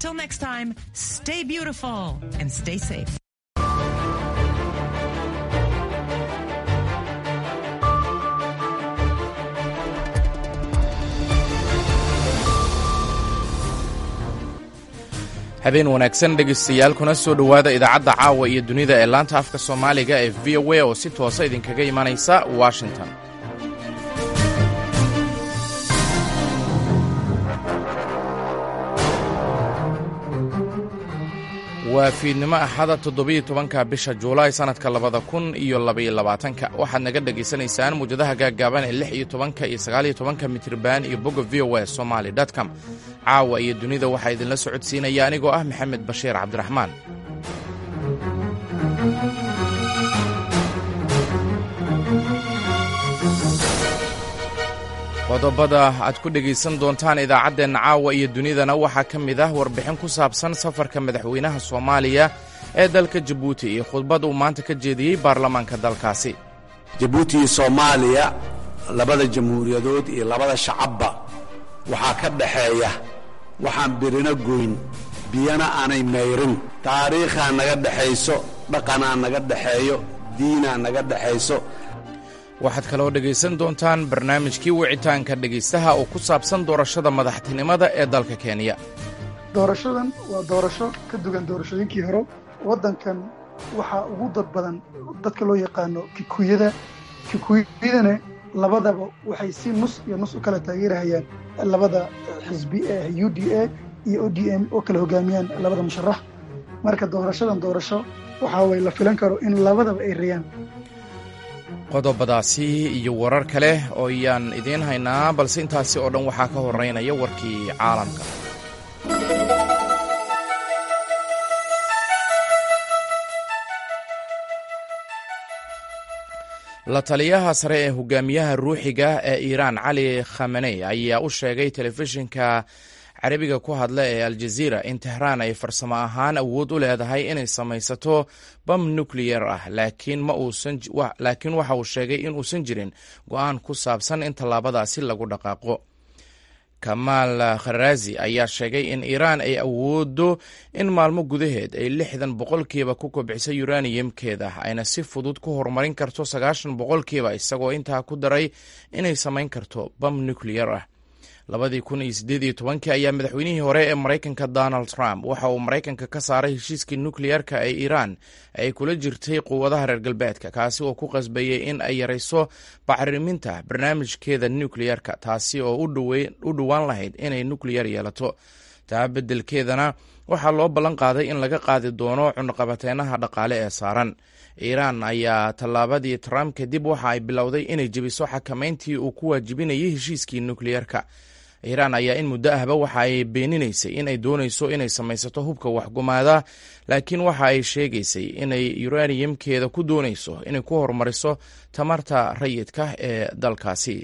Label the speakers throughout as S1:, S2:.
S1: Till next time, stay beautiful and stay safe.
S2: habeen wanaagsan dhegaystayaal kuna soo dhowaada idaacadda caawa iyo dunida ee laanta afka soomaaliga ee v o a oo si toosa idinkaga imanaysa washington waa fiidnimo axada toddobiyo tobanka bisha juulaay sannadka labada kun iyo labaiyo labaatanka waxaad naga dhegaysanaysaan muwjadaha gaaggaaban ee lix iyo tobanka iyo sagaaliyo tobanka mitriban iyo bogga v o a somaali com caawa iyo dunida waxaa idinla socodsiinaya anigoo ah maxamed bashiir cabdiraxmaan qodobada aad ku dhegaysan doontaan idaacaddeenna caawa iyo dunidana waxaa ka mid ah warbixin ku saabsan safarka madaxweynaha soomaaliya ee dalka jabuuti iyo khudbad uu maanta ka jeediyey baarlamaanka dalkaasi
S3: jabuuti iyo soomaaliya labada jamhuuriyadood iyo labada shacabba waxaa ka dhaxeeya waxaan birino goyn biyana aanay mayrin taariikhaa naga dhexayso dhaqanaa naga dhexeeyo diinaa naga dhexayso
S2: waxaad kaloo dhegaysan doontaan barnaamijkii wicitaanka dhegaystaha oo ku saabsan doorashada madaxtinimada ee dalka kenya
S4: doorashadan waa doorasho ka duwan doorashooyinkii hore waddankan waxaa ugu dad badan dadka loo yaqaano kikuyada kikuyadana labadaba waxay si nus iyo nus u kala taageerahayaan labada xisbi ee u d a iyo o d m oo kala hogaamiyaan labada musharax marka doorashadan doorasho waxaa way la filan karo in labadaba ay rayaan
S2: qodobadaasi iyo warar kale oo ayaan idiin haynaa balse intaasi oo dhan waxaa ka horeynaya warkii caalamka la taliyaha sare ee hogaamiyaha ruuxiga ee iiraan cali khamaney ayaa u sheegay telefishinka carabiga ku hadla ee aljaziira in tehraan ay farsamo ahaan awood u leedahay inay samaysato bam nucleyer ah laakiin waxa uu sheegay in uusan jirin go-aan ku saabsan in tallaabadaasi lagu dhaqaaqo kamaal kharaazi ayaa sheegay in iiraan ay awoodo in maalmo gudaheed ay lixdan boqolkiiba ku kobciso yuraniyamkeeda ayna si fudud ku horumarin karto sagaashan boqolkiiba isagoo intaa ku daray inay samayn karto bam nucleyer ah labadii kun iyo siddeed iyo tobankii ayaa madaxweynihii hore ee maraykanka donald trump waxa uu maraykanka ka saaray heshiiskii nukleyerka ee iiraan ay kula jirtay quwadaha reer galbeedka kaasi oo ku qasbayey in ay yarayso bacriminta barnaamijkeeda nukleyerka taasi oo u dhowaan lahayd inay nukleyar yeelato taa beddelkeedana waxaa loo ballan qaaday in laga qaadi doono cunaqabateynaha dhaqaale ee saaran iiraan ayaa tallaabadii trump kadib waxa ay bilowday inay jebiso xakamayntii uu ku waajibinayay heshiiskii nukleyerka iiraan ayaa in muddo ahba waxa ay beeninaysay in ay doonayso inay samaysato hubka waxgumaada laakiin waxa ay sheegaysay inay yuraniyamkeeda ku doonayso inay ku horumariso tamarta rayidka ee dalkaasi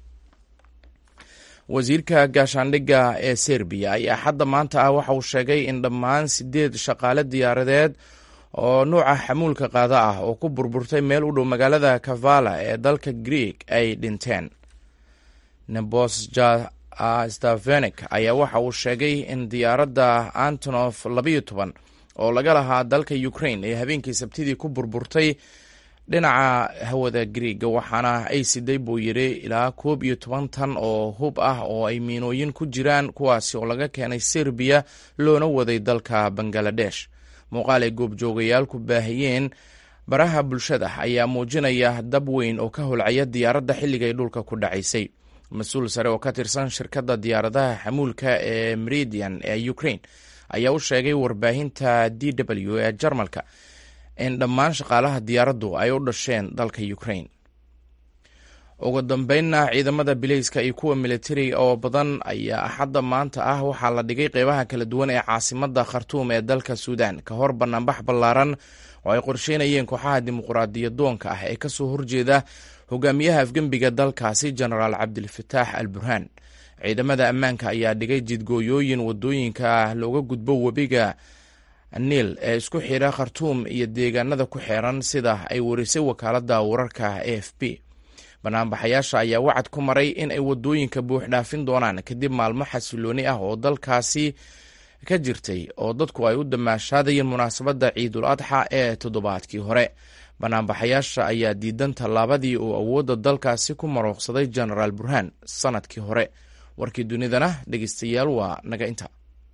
S2: wasiirka gaashaandhigga ee serbiya ayaa xadda maanta ah waxa uu sheegay in dhammaan sideed shaqaale diyaaradeed oo nuuca xamuulka qaada ah oo ku burburtay meel u dhow magaalada kavala ee dalka greeg ay dhinteen nebosja stavenik ayaa waxa uu sheegay in diyaaradda antonof labayo toban oo laga lahaa dalka ukraine ee habeenkii sabtidii ku burburtay dhinaca hawada griega waxaana ay siday buu yidhi ilaa koob iyo toban tan oo hub ah oo ay miinooyin ku jiraan kuwaasi oo laga keenay serbiya loona waday dalka bangaladesh muuqaal ay goobjoogayaal ku baahiyeen baraha bulshada ayaa muujinaya dab weyn oo ka holcaya diyaaradda xilligay dhulka ku dhacaysay mas-uul sare oo ka tirsan shirkadda diyaaradaha xamuulka ee meridian ee ukraine ayaa u sheegay warbaahinta d w ee jarmalka in dhammaan shaqaalaha diyaaraddu ay u dhasheen dalka ukraine ugu dambeynna ciidamada bileyska iyo kuwa militariga oo badan ayaa axadda maanta ah waxaa la dhigay qeybaha kala duwan ee caasimadda khartuum ee dalka suudan ka hor banaanbax ballaaran oo ay qorsheynayeen kooxaha dimuqraadiyadoonka ah ee kasoo horjeeda hogaamiyaha afgembiga dalkaasi genaraal cabdilfataax al burhaan ciidamada ammaanka ayaa dhigay jidgooyooyin wadooyinka looga gudbo webiga niil ee isku xidha khartuum iyo deegaanada ku xeeran sida ay warisay wakaaladda wararka a f b banaanbaxayaasha ayaa wacad ku maray in ay wadooyinka buux dhaafin doonaan kadib maalmo xasilooni ah oo dalkaasi ka jirtay oo dadku ay u damaashaadayeen munaasabadda ciidul adxa ee toddobaadkii hore banaanbaxayaasha ayaa diidan tallaabadii uu awoodda dalkaasi ku marooqsaday genaraal burhaan sanadkii hore warkii dunidana dhegeystayaal waa naga inta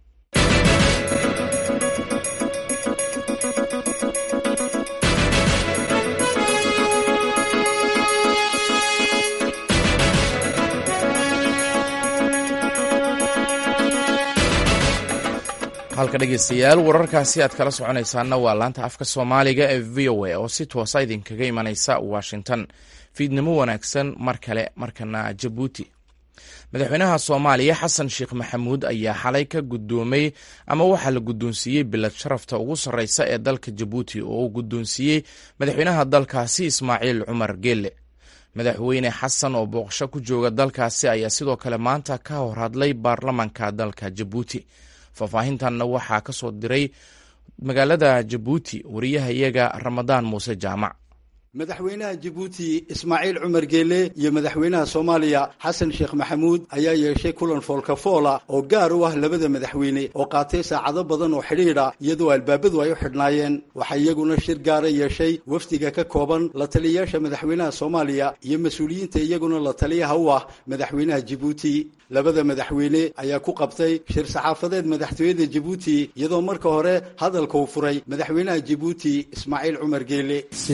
S2: halka dhegeystayaal wararkaasi aad kala soconaysaana waa laanta afka soomaaliga ee v o a oo si toosa idinkaga imanaysa washington fiidnimo wanaagsan mar kale markana jabuuti madaxweynaha soomaaliya xasan sheekh maxamuud ayaa xalay ka guddoomay ama waxaa la guddoonsiiyey bilad sharafta ugu sarreysa ee dalka jabuuti oo uu guddoonsiiyey madaxweynaha dalkaasi ismaaciil cumar geelle madaxweyne xasan oo booqasho ku jooga dalkaasi ayaa sidoo kale maanta ka hor hadlay baarlamanka dalka jabuuti faahfaahintanna waxaa ka soo diray magaalada jabuuti wariyahayaga ramadaan muuse jaamac
S5: madaxweynaha jabuuti ismaaciil cumar geele iyo madaxweynaha soomaaliya xasan sheekh maxamuud ayaa yeeshay kulan foolkafoola oo gaar u ah labada madaxweyne oo qaatay saacado badan oo xidhiidha iyadoo albaabadu ay u xidhnaayeen waxaa iyaguna shir gaara yeeshay wafdiga ka kooban la taliyayaasha madaxweynaha soomaaliya iyo mas-uuliyiinta iyaguna la taliyaha u ah madaxweynaha jabuuti labada madaxweyne ayaa ku qabtay shir saxaafadeed madaxtooyada jabuuti iyadoo marka hore hadalka uu furay madaxweynaha jabuuti ismaaciil cumar geele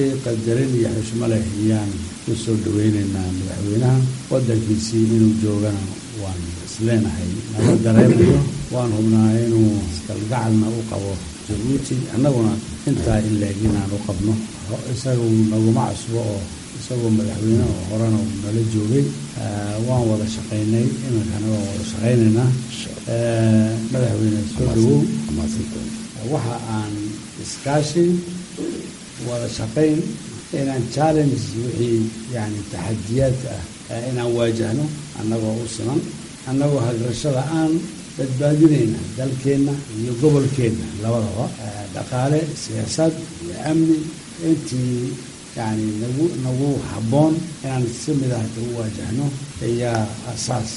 S6: iyo xushmo leh ayaan ku soo dhaweynaynaa madaxweynaha waddankiisii inuu joogana waan isleenahay nama dareemayo waan hubnaa inuu iskalgacalna u qabo jabuuti annaguna intaa in leeg inaan u qabno isagu naguma cusbo oo isagoo madaxweyne oo horena nala joogay waan wada shaqaynay iminkana waan wada shaqaynaynaa madaxweyne soo dhawow waxa aan iskaashi wada shaqayn inaan challenge wixii yani taxadiyaadka ah inaan waajahno annagoo u siman annagoo hagrashada aan badbaadinayna dalkeenna iyo gobolkeenna labadaba dhaqaale siyaasad iyo amni intii yani nagu nagu habboon inaan si mid ah u waajahno ayaa asaas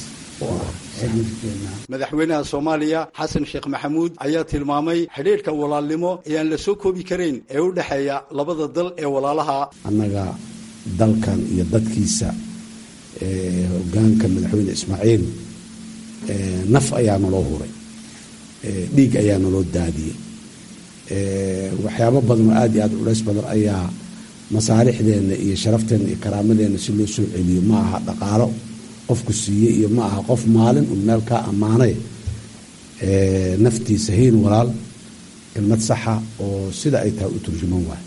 S5: madaxweynaha soomaaliya xasan sheekh maxamuud ayaa tilmaamay xidhiidhka walaalnimo ee aan la soo koobi karayn ee u dhexeeya labada dal ee walaalaha
S7: annaga dalkan iyo dadkiisa hogaanka madaxweyne ismaaciil naf ayaa naloo huray dhiig ayaa naloo daadiyey waxyaabo badan oo aad iyo aad culays badan ayaa masaalixdeenna iyo sharafteenna iyo karaamadeenna si loo soo celiyo ma aha dhaqaalo qofku siiyey iyo ma aha qof maalin un meel kaa ammaanay naftiisa hiin walaal kelmad saxa oo sida ay tahay u turjuman waay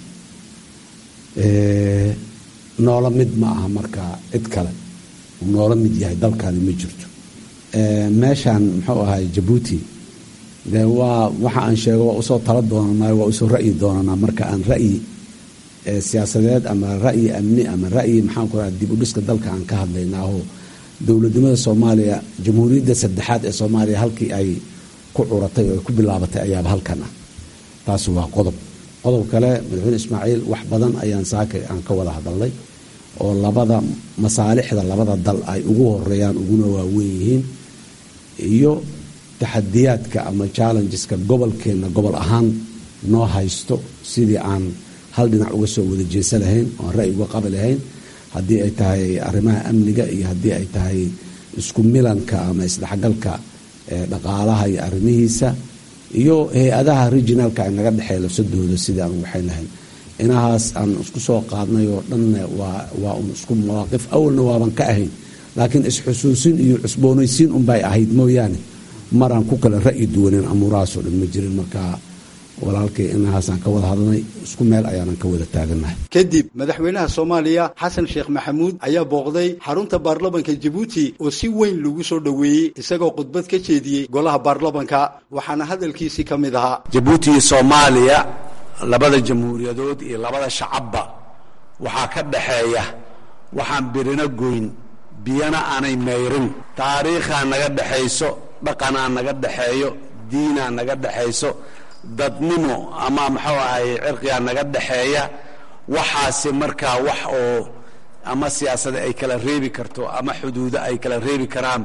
S7: noola mid ma aha marka cid kale uu noola mid yahay dalkaani ma jirto meeshaan muxuu ahay jabuuti dee waa waxa aan sheego waa usoo tala doonanaa waa usoo ra'yi doonanaa marka aan ra'yi siyaasadeed ama ra'yi amni ama ra'yi maxaan ku raha dib u dhiska dalka aan ka hadlaynaaho dowladnimada soomaaliya jamhuuriyadda saddexaad ee soomaaliya halkii ay ku curatay oo ay ku bilaabatay ayaaba halkan ah taasi waa qodob qodob kale madaxweyne ismaaciil wax badan ayaan saaka aan ka wada hadalnay oo labada masaalixda labada dal ay ugu horeeyaan uguna waaweyn yihiin iyo taxadiyaadka ama challengeska gobolkeenna gobol ahaan noo haysto sidii aan hal dhinac uga soo wada jeesa lahayn oan ra'yi uga qabi lahayn haddii ay tahay arrimaha amniga iyo haddii ay tahay isku milanka ama isdhexgalka dhaqaalaha iyo arrimihiisa iyo hay-adaha regionalka ay naga dhexeey labsadooda sidii aan waxay lahayn inahaas aan isku soo qaadnay oo dhanna waa un isku mawaaqif awalna waaban ka ahayn laakiin isxusuusin iyo cusboonaysiin unbay ahayd mooyaane maraan ku kala ra'yi duwaneen amuurahaasoo dhan ma jirin markaa walaalkay inahaasaan ka wada hadlnay isku meel ayaanan ka wada taagannahay
S5: kadib madaxweynaha soomaaliya xasan sheekh maxamuud ayaa booqday xarunta baarlamanka jabuuti oo si weyn lagu soo dhoweeyey isagoo khudbad ka jeediyey golaha baarlamanka waxaana hadalkiisii ka mid ahaa
S3: jabuuti iyo soomaaliya labada jamhuuriyadood iyo labada shacabba waxaa ka dhaxeeya waxaan birino goyn biyana aanay mayrin taariikhaa naga dhexayso dhaqanaa naga dhexeeyo diinaa naga dhexayso dadnimo ama muxuu ahay cirqigaa naga dhexeeya waxaasi markaa wax oo ama siyaasada ay kala reebi karto ama xuduudo ay kala reebi karaan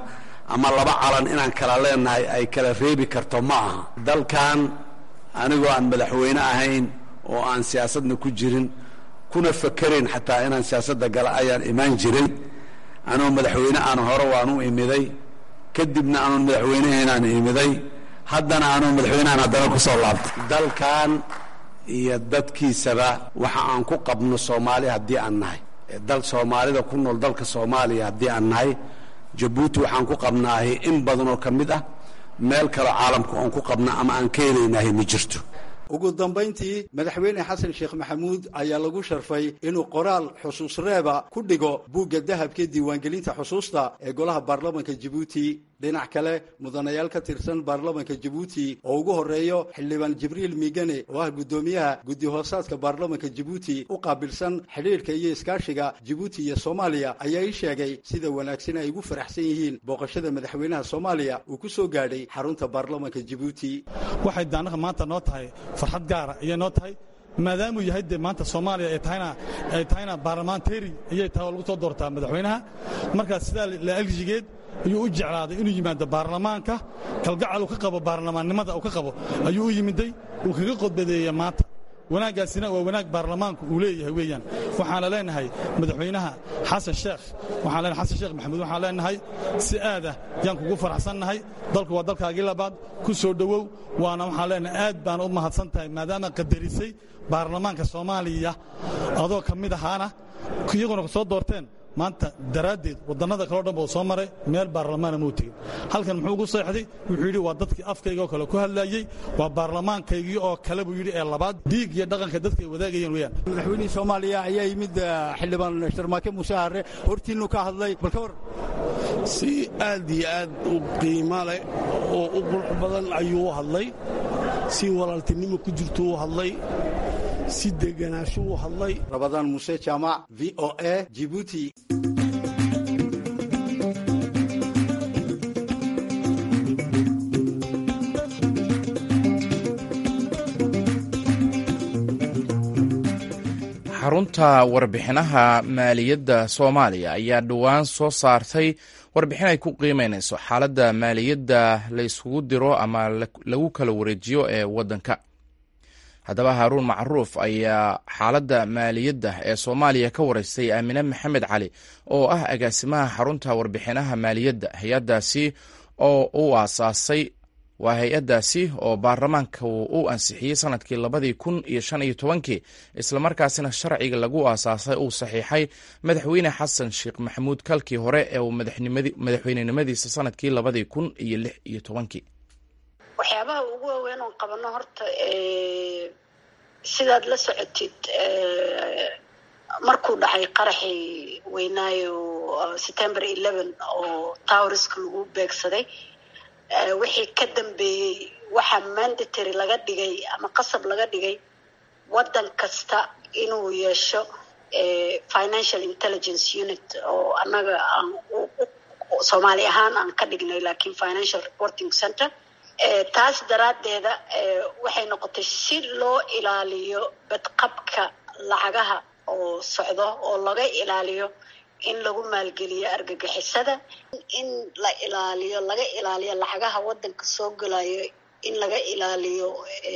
S3: ama laba calan inaan kala leenahay ay kala reebi karto ma aha dalkan anigoo aan madaxweyne ahayn oo aan siyaasadna ku jirin kuna fakerayn xataa inaan siyaasadda gala ayaan imaan jiray anoo madaxweyne aan hore waan u imiday kadibna anoon madaxweynehaynaan imiday haddana anoo madaxweynehan haddana ku soo laabtay dalkan iyo dadkiisaba waxa aan ku qabno soomaali haddii aan nahay dal soomaalida ku nool dalka soomaaliya haddii aan nahay jabuuti waxaan ku qabnaahay in badan oo ka mid ah meel kaloo caalamka oon ku qabna ama aan ka helaynahay ma jirto
S5: ugu dambayntii madaxweyne xasan sheekh maxamuud ayaa lagu sharfay inuu qoraal xusuus reeba ku dhigo buugga dahabka diiwaangelinta xusuusta ee golaha baarlamanka jabuuti dhinac kale mudanayaal ka tirsan baarlamanka jabuuti oo ugu horeeyo xildhibaan jibriil miigane oo ah guddoomiyaha guddi hoosaadka baarlamanka jabuuti u qaabilsan xidhiidhka iyo iskaashiga jabuuti iyo soomaaliya ayaa ii sheegay sida wanaagsan ay ugu faraxsan yihiin booqashada madaxweynaha soomaaliya uu ku soo gaadhay xarunta baarlamanka jabuuti
S8: waxay daanaha maanta noo tahay farxad gaara ayay noo tahay maadaamuu yahay dee maanta soomaaliya ay tahayna ay tahayna baarlamentary ayay tahay oo lagu soo doortaa madaxweynaha markaas sidaa la aljigeed ayuu u jeclaaday inuu yimaado baarlamaanka kalgacal uu ka qabo baarlamaannimada uu ka qabo ayuu u yimiday uu kaga qodbadeeya maanta wanaaggaasina waa wanaag baarlamaanku uu leeyahay weeyaan waxaana leenahay madaxweynaha xasan sheekh waxaan leenahay xasan sheekh maxamuud waxaan leenahay si aadah yaan kugu faraxsannahay dalku waa dalkaagii labaad ku soo dhowow waana waxaan leenahay aad baan u mahadsan tahay maadaama qadarisay baarlamaanka soomaaliya adoo ka mid ahaana iyaguna ku soo doorteen maanta daraaddeed waddannada kaleo dhan buu soo maray meel baarlamaana muu tegin halkan muxuu ugu seexday wuxuu yidhi waa dadkii afkayga oo kale ku hadlaayey waa baarlamaankaygii oo kale buu yidhi ee labaad dhiig iyo dhaqanka dadka ay wadaagayeen weeyaan
S5: madaxweynihii soomaaliya ayaa yimid xildhibaan sharmaake muuse harre hortiinnu ka hadlay bal ka war
S9: si aad iyo aad u qiimo leh oo u qurux badan ayuu u hadlay si walaaltinimo ku jirto u hadlay si deganaansho u hadlay
S5: rabadaan muuse jaamac v o a jibuuti
S2: xarunta warbixinaha maaliyadda soomaaliya ayaa dhowaan soo saartay warbixin ay ku qiimeynayso xaaladda maaliyadda la yskugu diro ama lagu kala wareejiyo ee waddanka haddaba haaruun macruuf ayaa xaaladda maaliyadda ee soomaaliya ka wareystay aamine maxamed cali oo ah agaasimaha xarunta warbixinaha maaliyadda hay-addaasi oo u aasaasay waa hay-addaasi oo baarlamaanka u ansixiyey sanadkii labadii kun iyo shan iyo tobankii islamarkaasina sharciga lagu aasaasay uu saxiixay madaxweyne xasan sheekh maxamuud kalkii hore ee uu madaxweynenimadiisa sanadkii labadii kun iyo lix iyo tobankii
S10: waxyaabaha ugu waaweyn oon qabano horta sidaad la socotid markuu dhacay qaraxii weynaayo september eleven oo towriska lagu beegsaday wixii ka dambeeyey waxaa mandatory laga dhigay ama qasab laga dhigay waddan kasta inuu yeesho financial intelligence unit oo annaga aan soomaali ahaan aan ka dhignay lakiin financial reporting center taas daraaddeeda waxay noqotay si loo ilaaliyo badqabka lacagaha oo socdo oo laga ilaaliyo in lagu maalgeliyo argagixisada in la ilaaliyo laga ilaaliyo lacagaha waddanka soo gelayo in laga ilaaliyo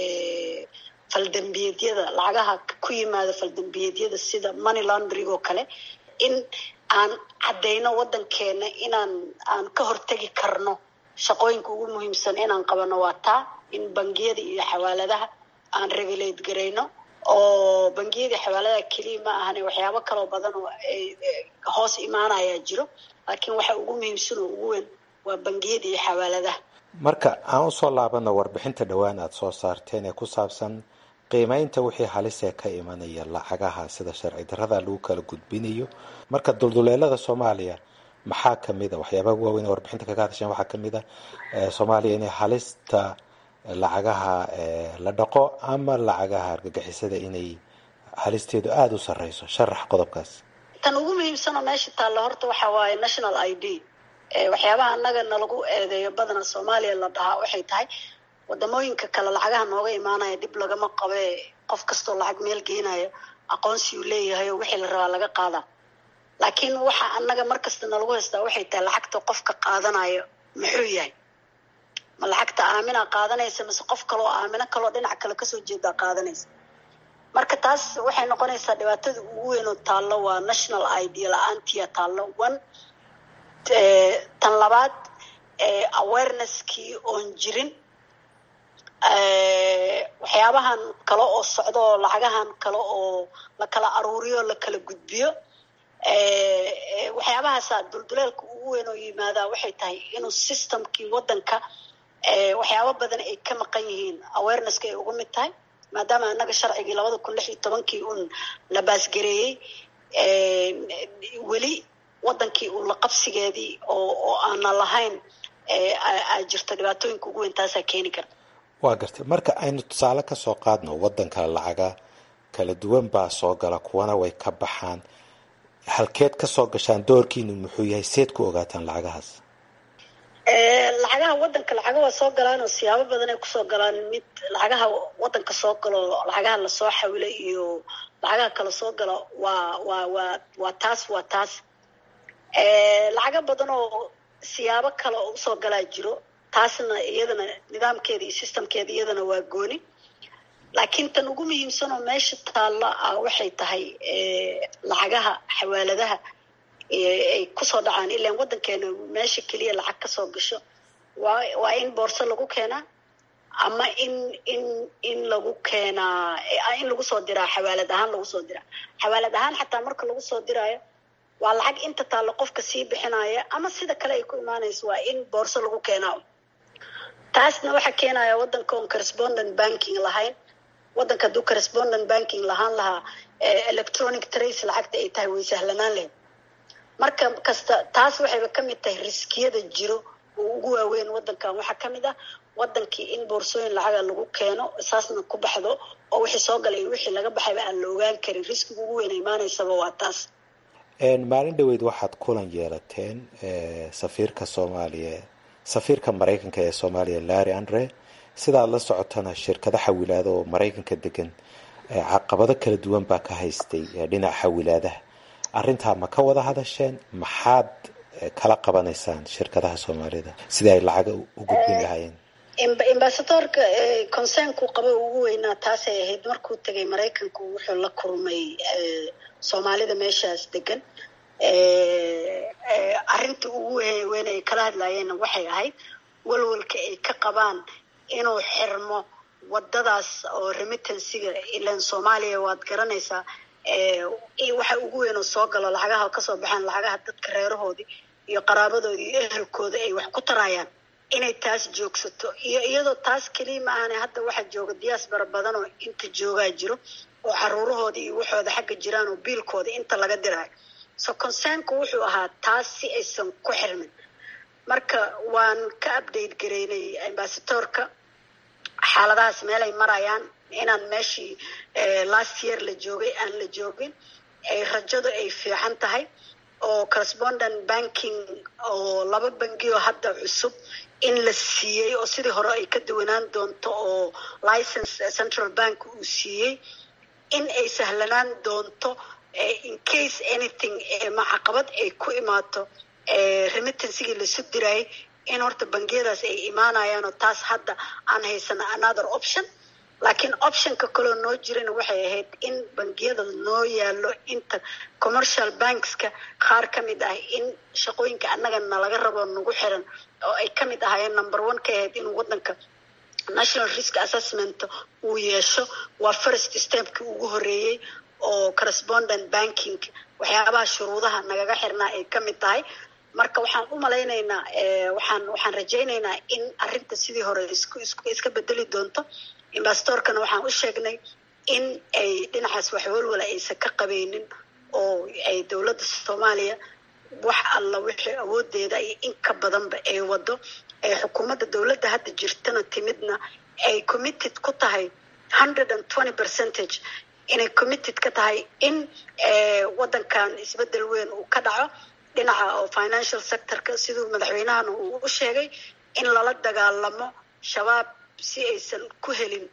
S10: faldambiyeedyada lacagaha ku yimaada faldambiyeedyada sida money laundering oo kale in aan caddayno waddankeena inaan aan ka hortegi karno shaqooyinka ugu muhiimsan inaan qabano waa taa in bangiyada iyo xawaaladaha aan regulate garayno oo bangiyada xawaaladaha keliya ma ahane waxyaabo kaloo badan oo hoos imaanayaa jiro laakiin waxa ugu muhiimsan oo ugu weyn waa bangiyada iyo xawaaladaha
S11: marka aan usoo laabano warbixinta dhowaan aada soo saarteen ee ku saabsan qiimeynta wixii halisee ka imanaya lacagaha sida sharci darrada lagu kala gudbinayo marka dulduleelada soomaaliya maxaa kamid a waxyaabaha ugu waaweyn ee warbixinta kaga hadasheen waxaa kamid a soomaaliya inay halista lacagaha la dhaqo ama lacagaha argagixisada inay halisteedu aada u sareyso sharax qodobkaas
S10: tan ugu muhiimsanoo meesha taalla horta waxa waaye national i d waxyaabaha annaga nalagu eedeeyo badana soomaaliya la dhahaa waxay tahay wadamooyinka kale lacagaha nooga imaanaya dib lagama qabe qof kastoo lacag meel geenayo aqoonsi uu leeyahay oo wixii la rabaa laga qaadaa laakiin waxa annaga markasta nalagu haystaa waxay tahay lacagta qofka qaadanayo muxuu yahay ma lacagta aamina qaadanaysa mise qof kaloo aamino kaloo dhinac kale kasoo jeedaa qaadanaysa marka taas waxay noqonaysaa dhibaatada ugu weyn oo taallo waa national idea la-aantiya taallo one tan labaad awareneskii oon jirin waxyaabahan kale oo socdo oo lacagahan kale oo la kala aruuriyo la kala gudbiyo waxyaabahaasa dulduleelka ugu weyn oo yimaadaa waxay tahay inuu systemkii waddanka waxyaabo badan ay ka maqan yihiin awarenesska ay uga mid tahay maadaama annaga sharcigii labada kun lix iyo tobankii un la baasgareeyey weli waddankii un la qabsigeedii oo oo aana lahayn aa jirto dhibaatooyinka ugu weyn taasaa keeni karta
S11: waa gartay marka aynu tusaale ka soo qaadno waddanka lacaga kala duwan baa soo gala kuwana way ka baxaan halkeed ka soo gashaan doorkiinu muxuu yahay seed ku ogaataan lacagahaas
S10: lacagaha waddanka lacaga waa soo galaan oo siyaabo badan ay kusoo galaan mid lacagaha waddanka soo galo lacagaha lasoo xawilo iyo lacagaha kala soo gala waa waa waa waa taas waa taas lacaga badan oo siyaabo kale oo usoo galaa jiro taasna iyadana nidaamkeeda iyo systemkeeda iyadana waa gooni laakiin tan ugu muhiimsan oo meesha taalla ah waxay tahay lacagaha xawaaladaha ay kusoo dhacaan ilaan waddankeena meesha keliya lacag kasoo gasho waa waa in boorso lagu keenaa ama in in in lagu keenaa in lagu soo diraa xawaalad ahaan lagu soo diraa xawaalad ahaan xataa marka lagu soo diraayo waa lacag inta taalla qofka sii bixinaya ama sida kale ay ku imaanayso waa in boorso lagu keenaa taasna waxaa keenaya waddanka oon correspondent banking lahayn waddanka hadduu correspondent banking lahaan lahaa electronic trace lacagta ay tahay way sahlanaan lahayd marka kasta taas waxayba ka mid tahay riskiyada jiro oo ugu waaweyn waddankan waxaa ka mid ah waddankii in boorsooyin lacaga lagu keeno saasna ku baxdo oo wixii soo galay iyo wixii laga baxayba aan la ogaan karin riskiga ugu weyn imaanaysaba waa taas
S11: maalin dhaweyd waxaad kulan yeelateen safiirka soomaaliya safiirka maraykanka ee soomaaliya larry andre sidaad la socotana shirkado xawilaada oo maraykanka degan caqabado kala duwan baa ka haystay dhinaca xawilaadaha arrintaa ma ka wada hadasheen maxaad kala qabanaysaan shirkadaha soomaalida sidii ay lacaga u gudbin lahaayeen
S10: ambasadorka concernku qaba ugu weynaa taasay ahayd markuu tegay maraykanku wuxuu la kulmay soomaalida meeshaas degan arrinta ugu weyn ay kala hadlaayeenna waxay ahayd walwalka ay ka qabaan inuu xirmo wadadaas oo remittansiga ilan soomaaliya waad garanaysaa waxa ugu weyn oo soo galo lacagaha kasoo baxaan lacagaha dadka reerahoodii iyo qaraabadoodii iyo ehelkooda ay wax ku tarayaan inay taas joogsato iyo iyadoo taas keliya ma ahane hadda waxaa jooga diaspora badan oo inta joogaa jiro oo caruurahooda iyo waxooda xagga jiraan oo biilkooda inta laga diraayo so concernku wuxuu ahaa taas si aysan ku xirmin marka waan ka update gareynay ambasadorka xaaladahaas meelay marayaan inaan meeshii last year la joogay aan la joogin ay rajadu ay fiican tahay oo correspondent banking oo laba bangioo hadda cusub in la siiyey oo sidii hore ay ka duwanaan doonto oo license central bank uu siiyey in ay sahlanaan doonto in case anything ma caqabad ay ku imaato remittansigii lasu diraayay in horta bangiyadaas ay imaanayaan oo taas hadda aan haysana another option laakiin optionka kaloo noo jirana waxay ahayd in bangiyada noo yaalo inta commercial bankska qaar ka mid ah in shaqooyinka annaga nalaga rabo nagu xiran oo ay ka mid ahaayeen number one ka ahayd inuu waddanka national risk assessment uu yeesho waa first stepkii ugu horeeyey oo correspondent banking waxyaabaha shuruudaha nagaga xirnaa ay ka mid tahay marka waxaan u malaynaynaa waxaan waxaan rajaynaynaa in arrinta sidii hore isku isku iska bedeli doonto investorkana waxaan u sheegnay in ay dhinacaas wax walwala aysan ka qabeynin oo ay dowladda soomaaliya wax alla wixii awoodeeda iyo in ka badanba ay wado ay xukuumadda dowladda hadda jirtana timidna ay committed ku tahay hundred and twenty percentage inay committed ka tahay in waddankan isbeddel weyn uu ka dhaco dhinaca oo financial sectorka siduu madaxweynahana uu u sheegay in lala dagaalamo shabaab si aysan ku helin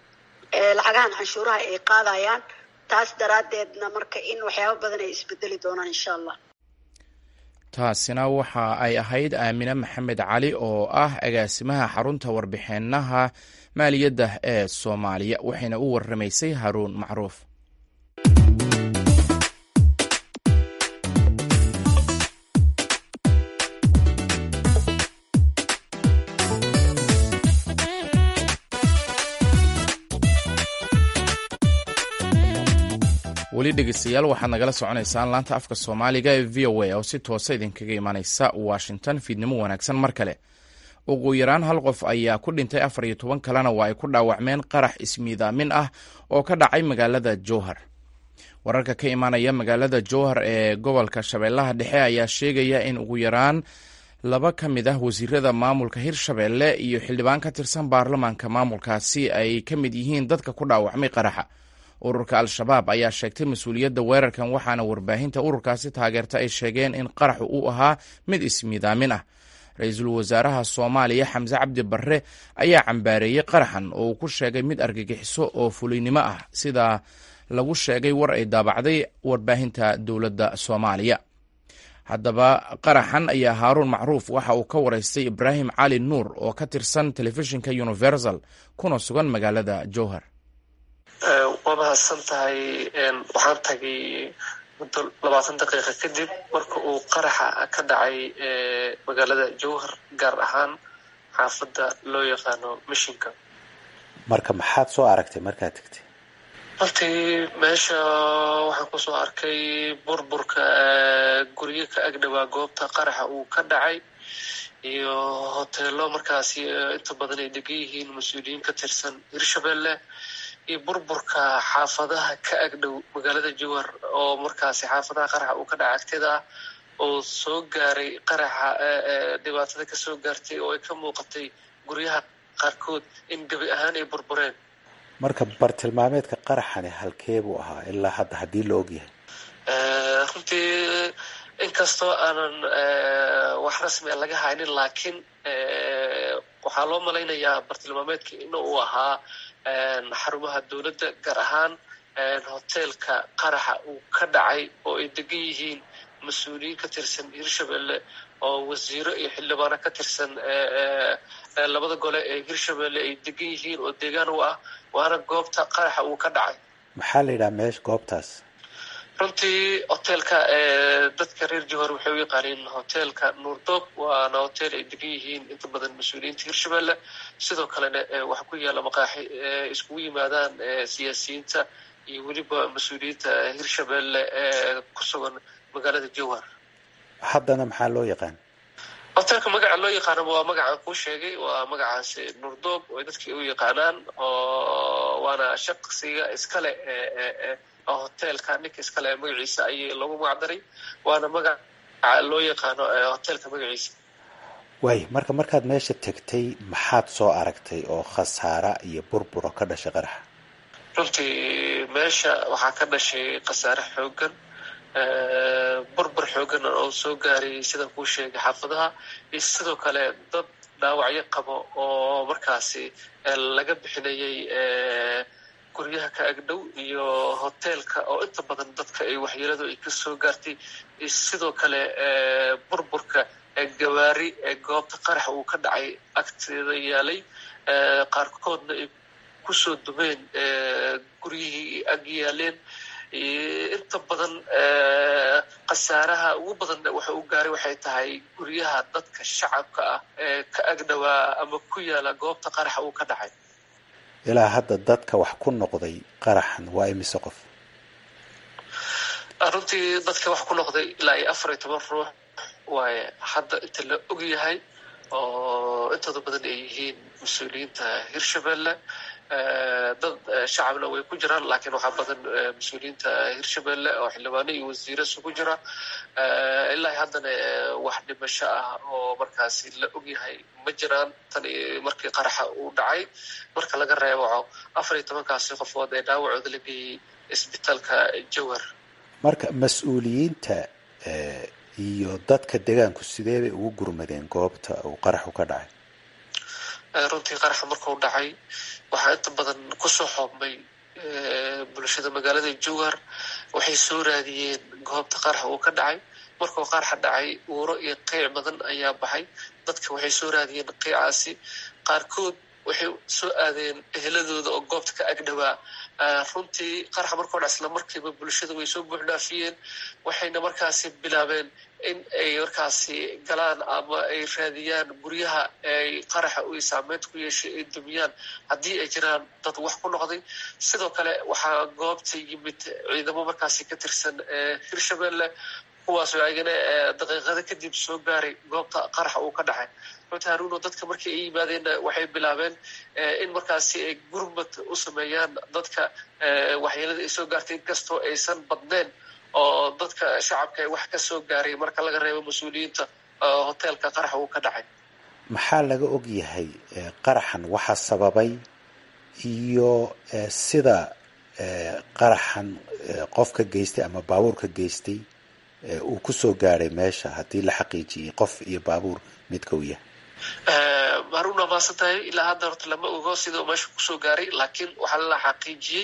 S10: lacagahan canshuuraha ay qaadayaan taas daraaddeedna marka in waxyaabo badan ay isbedeli doonaan insha allah
S2: taasina waxa ay ahayd aamine maxamed cali oo ah agaasimaha xarunta warbixinaha maaliyadda ee soomaaliya waxayna u waramaysay haruun macruuf weli dhegeystayaal waxaad nagala soconaysaan laanta afka soomaaliga ee v o a oo si toosa idinkaga imaaneysa washington fiidnimo wanaagsan mar kale ugu yaraan hal qof ayaa ku dhintay afar iyo toban kalena waa ay ku dhaawacmeen qarax ismiidaamin ah oo ka dhacay magaalada jowhar wararka ka imaanaya magaalada jowhar ee gobolka shabeellaha dhexe ayaa sheegaya in ugu yaraan laba ka mid ah wasiirada maamulka hirshabeelle iyo xildhibaan ka tirsan baarlamaanka maamulkaasi ay ka mid yihiin dadka ku dhaawacmay qaraxa ururka al-shabaab ayaa sheegtay mas-uuliyadda weerarkan waxaana warbaahinta ururkaasi taageerta ay sheegeen in qaraxu uu ahaa mid ismiidaamin ah ra-iisul wasaaraha soomaaliya xamse cabdi barre ayaa cambaareeyey qaraxan oo uu ku sheegay mid argagixiso oo fuliynimo ah sida lagu sheegay war ay daabacday warbaahinta dowladda soomaaliya haddaba qaraxan ayaa haaruun macruuf waxa uu ka waraystay ibraahim cali nuur oo ka tirsan telefishinka universal kuna sugan magaalada jowhar
S12: waa mahadsan tahay waxaan tagay muddo labaatan daqiiqa kadib marka uu qaraxa ka dhacay magaalada jowhar gaar ahaan xaafadda loo yaqaano mishinka
S11: marka maxaad soo aragtay markaad tegtay
S12: runtii meesha waxaan kusoo arkay burburka guryo ka agdhowaa goobta qaraxa uu ka dhacay iyo hoteelo markaasi inta badan ay degan yihiin mas-uuliyiin ka tirsan hirshabelle iyo burburka xaafadaha ka agdhow magaalada jowhar oo markaasi xaafadaha qaraxa uu ka dhaca agtida ah oo soo gaaray qaraxa dhibaatada kasoo gaartay oo ay ka muuqatay guryaha qaarkood in gebi ahaan ay burbureen
S11: marka bartilmaameedka qaraxani halkee buu ahaa ilaa hadda haddii la ogyahay
S12: runtii inkastoo aanan wax rasmi a laga haynin laakiin waxaa loo malaynayaa bartilmaameedka in uu ahaa xarumaha dowladda gaar ahaan hoteelka qaraxa uu ka dhacay oo ay degan yihiin mas-uuliyiin ka tirsan hirshabelle oo wasiiro iyo xildhibaano ka tirsan labada gole ee hirshabelle ay degan yihiin oo deegaan u ah waana goobta qaraxa uu ka dhacay
S11: maxaa la yidhaha meesha goobtaas
S12: runtii hoteelka dadka reer jowhar waxay u yaqaaniin hoteelka nuurdoob waana hotel ay degan yihiin inta badan mas-uuliyiinta hirshabelle sidoo kalena waxaa ku yaalla maqaaxi iskugu yimaadaan siyaasiyiinta iyo weliba mas-uuliyiinta hirshabelle ee ku sugan magaalada jowhar
S11: haddana maxaa loo yaqaan
S12: hoteelka magaca loo yaqaano waa magacaan kuu sheegay waa magacaasi nuurdoob oo dadkii u yaqaanaan oo waana shaqsiga iskale hoteelka ninka iskale magaciisa ayay lagu magacdaray waana magaca loo yaqaano hoteelka magaciisa
S11: waay marka markaad meesha tegtay maxaad soo aragtay oo khasaara iyo burburo ka dhashay qaraxa
S12: runtii meesha waxaa ka dhashay khasaare xoogan burbur xoogan oo soo gaaray sidaan kuu sheegay xaafadaha iyo sidoo kale dad dhaawacyo qabo oo markaasi laga bixinayay guryaha ka agdhow iyo hoteelka oo inta badan dadka ay waxyeeladu ay ka soo gaartay iyo sidoo kale burburka gawaari ee goobta qaraxa uu ka dhacay agteeda yaalay qaarkoodna ay kusoo dumeen guryihii ag yaaleen inta badan khasaaraha ugu badan waxa uu gaaray waxay tahay guryaha dadka shacabka ah ee ka agdhowaa ama ku yaala goobta qaraxa uu ka dhacay
S11: ilaa hadda dadka wax ku noqday qaraxan waa imise qof
S12: runtii dadka wax ku noqday ilaa iyo afar iyo toban ruux waaye hadda inta la og yahay oo intooda badan ay yihiin mas-uuliyiinta hirshabelle dad shacabna way ku jiraan laakiin waxaa badan mas-uuliyiinta hirshabelle oo xildhibaano iyo wasiiro isugu jira ilaa haddana wax dhimasho ah oo markaasi la ogyahay ma jiraan tan markii qaraxa uu dhacay marka laga reebaco afar iyo tobankaasi qofood ee dhaawacooda la geeyey isbitaalka jowhar
S11: marka mas-uuliyiinta iyo dadka degaanku sidee bay ugu gurmadeen goobta uu qaraxu ka dhacay
S12: runtii qaraxa markuu dhacay waxaa inta badan kusoo xoobmay bulshada magaalada jowhar waxay soo raadiyeen goobta qaraxa uu ka dhacay markuu qaraxa dhacay uuro iyo qeyc badan ayaa baxay dadka waxay soo raadiyeen qeycaasi qaarkood waxay soo aadeen eheladooda oo goobta ka agdhawaa runtii qaraxa markoo dhac isla markiiba bulshada way soo buuxdhaafiyeen waxayna markaasi bilaabeen in ay markaasi galaan ama ay raadiyaan guryaha ay qaraxa u saameynta ku yeeshay ay dumiyaan haddii ay jiraan dad wax ku noqday sidoo kale waxaa goobta yimid ciidamo markaasi ka tirsan hirshabelle kuwaasoo ayagana daqiiqado kadib soo gaaray goobta qaraxa uu ka dhacay runtii haruuno dadka markii ay yimaadeenna waxay bilaabeen in markaasi ay gurmad u sameeyaan dadka waxyeelada ay soo gaartay inkastoo aysan badneen oo dadka shacabka wax ka soo gaaray marka laga reebo mas-uuliyiinta hoteelka qaraxa uu ka dhacay
S11: maxaa laga og yahay qaraxan waxa sababay iyo sida qaraxan qofka geystay ama baabuurka geystay uu kusoo gaaray meesha haddii la xaqiijiyey qof iyo baabuur midka uu yahay
S12: haruna maasan tahay ilaa hadda horta lama ogo sida meesha kusoo gaaray laakiin waxaa la xaqiijiyey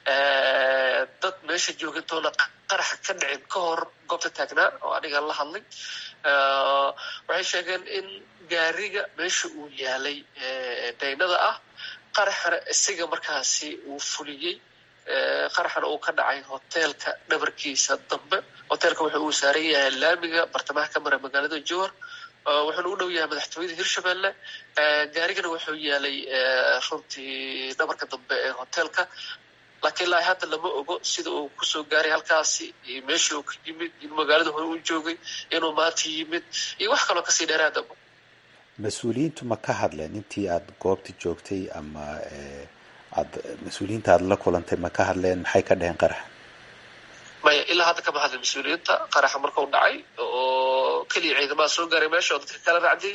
S12: dad meesha joogintoona qaraxa ka dhicin ka hor goobta taagnaa oo aniga la hadlay waxay sheegeen in gaariga meesha uu yaalay daynada ah qaraxana isaga markaasi uu fuliyey qaraxana uu ka dhacay hoteelka dhabarkiisa dambe hoteelka wuxuu uu saaran yahay laamiga bartamaha ka mara magaalada jowar wuxuuna u dhow yahay madaxtooyada hirshabelle gaarigana wuxuu yaalay runtii dhabarka dambe ee hoteelka laakiin ilaa hadda lama ogo sida uu kusoo gaaray halkaasi iyo meeshii uu ka yimid in magaalada hore u joogay inuu maanta yimid iyo wax kaloo kasii dheeraadaba
S11: mas-uuliyiintu ma ka hadleen intii aada goobta joogtay ama aad mas-uuliyiinta aada la kulantay ma ka hadleen maxay ka dheheen qaraxa
S12: maya ilaa hadda kama hadlin mas-uuliyiinta qaraxa markau dhacay oo keliya ciidamada soo gaaray meesha oo dadka kala raacdiyey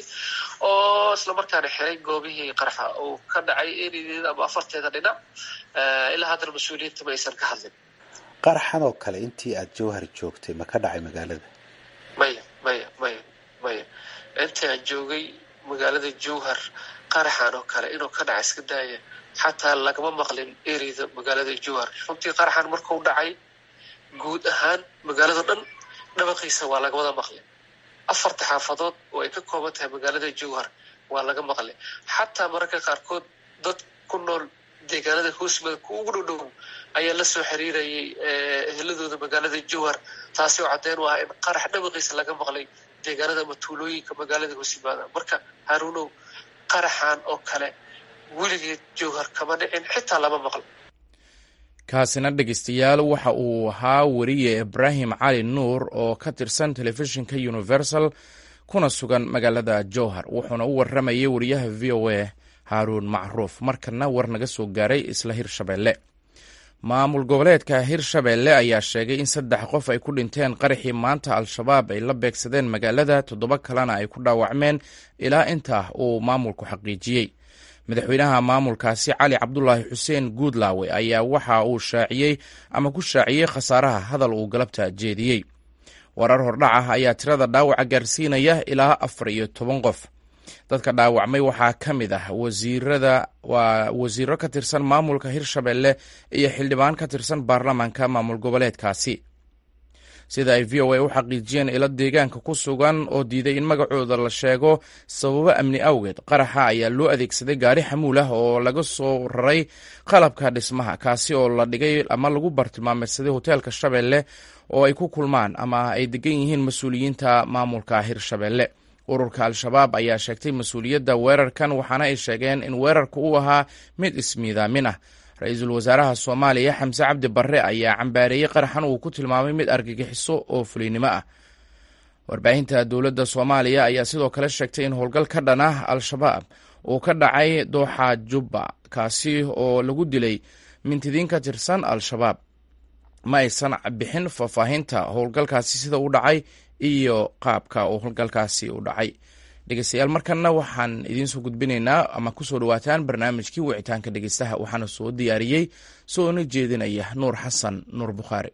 S12: oo isla markaana xiray goobihii qaraxa uu ka dhacay enedeeda ama afarteeda dhinac ilaa haddana mas-uuliyiinta ma aysan ka hadlin
S11: qaraxan oo kale intii aada jowhar joogtay ma ka dhacay magaalada
S12: maya maya maya maya intii aan joogay magaalada jowhar qaraxan oo kale inuu ka dhaca iska daaya xataa lagama maqlin ereyda magaalada jowhar runtii qaraxan markuu dhacay guud ahaan magaalado dhan dhabaqiisa waa laga wada maqlay afarta xaafadood oo ay ka kooban tahay magaalada jowhar waa laga maqlay xataa mararka qaarkood dad ku nool deegaanada hoosmada ku ugu dhow dhow ayaa la soo xiriirayay eheladooda magaalada jowhar taasi oo caddeyn u ah in qarax dhabaqiisa laga maqlay deegaanada ama tuulooyinka magaalada hoosimaada marka haruunow qaraxan oo kale weligeed jowhar kama dhicin xitaa lama maqlo
S2: kaasina dhegeystayaal waxa uu ahaa weriye ibraahim cali nuur oo ka tirsan telefishinka universal kuna sugan magaalada jowhar wuxuuna u waramayay wariyaha v o a haaruun macruuf markana war naga soo gaaray isla hirshabelle maamul goboleedka hirshabelle ayaa sheegay in saddex qof ay ku dhinteen qaraxii maanta al-shabaab ay la beegsadeen magaalada toddoba kalena ay ku dhaawacmeen ilaa intaa uu maamulku xaqiijiyey madaxweynaha maamulkaasi cali cabdulaahi xuseen guudlaawe ayaa waxa uu shaaciyey ama ku shaaciyey khasaaraha hadal uu galabta jeediyey warar hordhac ah ayaa tirada dhaawaca gaarsiinaya ilaa afar iyo toban qof dadka dhaawacmay waxaa ka mid ah wasiirada waa wasiiro ka tirsan maamulka hirshabelle iyo xildhibaan ka tirsan baarlamaanka maamul goboleedkaasi sida ay v o a u xaqiijiyeen ilo deegaanka ku sugan oo diiday in magacooda la sheego sababo amni awgeed qaraxa ayaa loo adeegsaday gaari xamuul ah oo laga soo raray qalabka dhismaha kaasi oo la dhigay ama lagu bartilmaameedsaday hoteelka shabeelle oo ay ku kulmaan ama ay degan yihiin mas-uuliyiinta maamulka hirshabelle ururka al-shabaab ayaa sheegtay mas-uuliyadda weerarkan waxaana ay sheegeen in weerarka uu ahaa mid ismiidaamin ah ra-iisul wasaaraha soomaaliya xamse cabdi barre ayaa cambaareeyey qaraxan uu ku tilmaamay mid argagixiso oo fuliynimo ah warbaahinta dowladda soomaaliya ayaa sidoo kale sheegtay in howlgal ka dhan ah al-shabaab uu ka dhacay dooxa jubba kaasi oo lagu dilay mintidiin ka tirsan al-shabaab ma aysan bixin faahfaahinta howlgalkaasi sida u dhacay iyo qaabka uu howlgalkaasi u dhacay dhegeystayaal markanna waxaan idiinsoo gudbinaynaa ama kusoo dhawaataan barnaamijkii wicitaanka dhegeystaha waxaana soo diyaariyey soona jeedinaya nuur xasan nuur bukhaari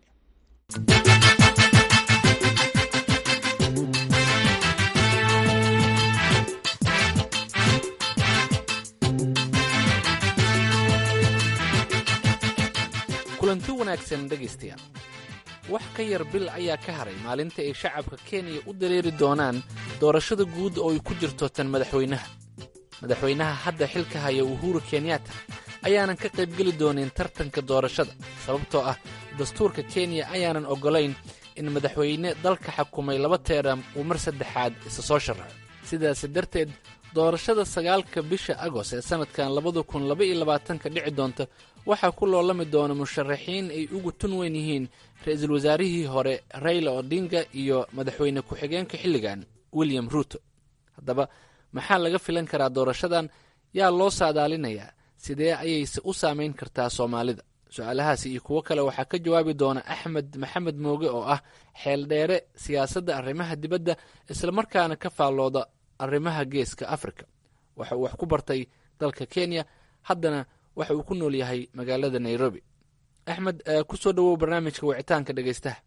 S13: kulanti wanaagsan dhegaystayaal wax ka yar bil ayaa ka haray maalinta ay shacabka kenya u dareeri doonaan doorashada guud oo ay ku jirto tan madaxweynaha madaxweynaha hadda xilka haya uhuru kenyatta ayaanan ka qaybgeli doonin tartanka doorashada sababtoo ah dastuurka kenya ayaanan oggolayn in madaxweyne dalka xakumay laba teeram uu mar saddexaad isa soo sharaxo sidaasi darteed doorashada sagaalka bisha agoost ee sannadkan labada kun laba iyo labaatanka dhici doonta waxaa ku loolami doona musharaxiin ay ugu tun weyn yihiin ra-iisul wasaarihii hore rayla odinga iyo madaxweyne ku-xigeenka xilligan william ruuto haddaba maxaa laga filan karaa doorashadan yaa loo saadaalinayaa sidee ayayse u saamayn kartaa soomaalida su-aalahaasi iyo kuwo kale waxaa ka jawaabi doona axmed maxamed mooge oo ah xeeldheere siyaasadda arrimaha dibadda islamarkaana ka faallooda arrimaha geeska afrika waxa uu wax ku bartay dalka kenya haddana waxa uu ku nool yahay magaalada nairobi axmed ku soo dhowow barnaamijka wicitaanka dhegeystaha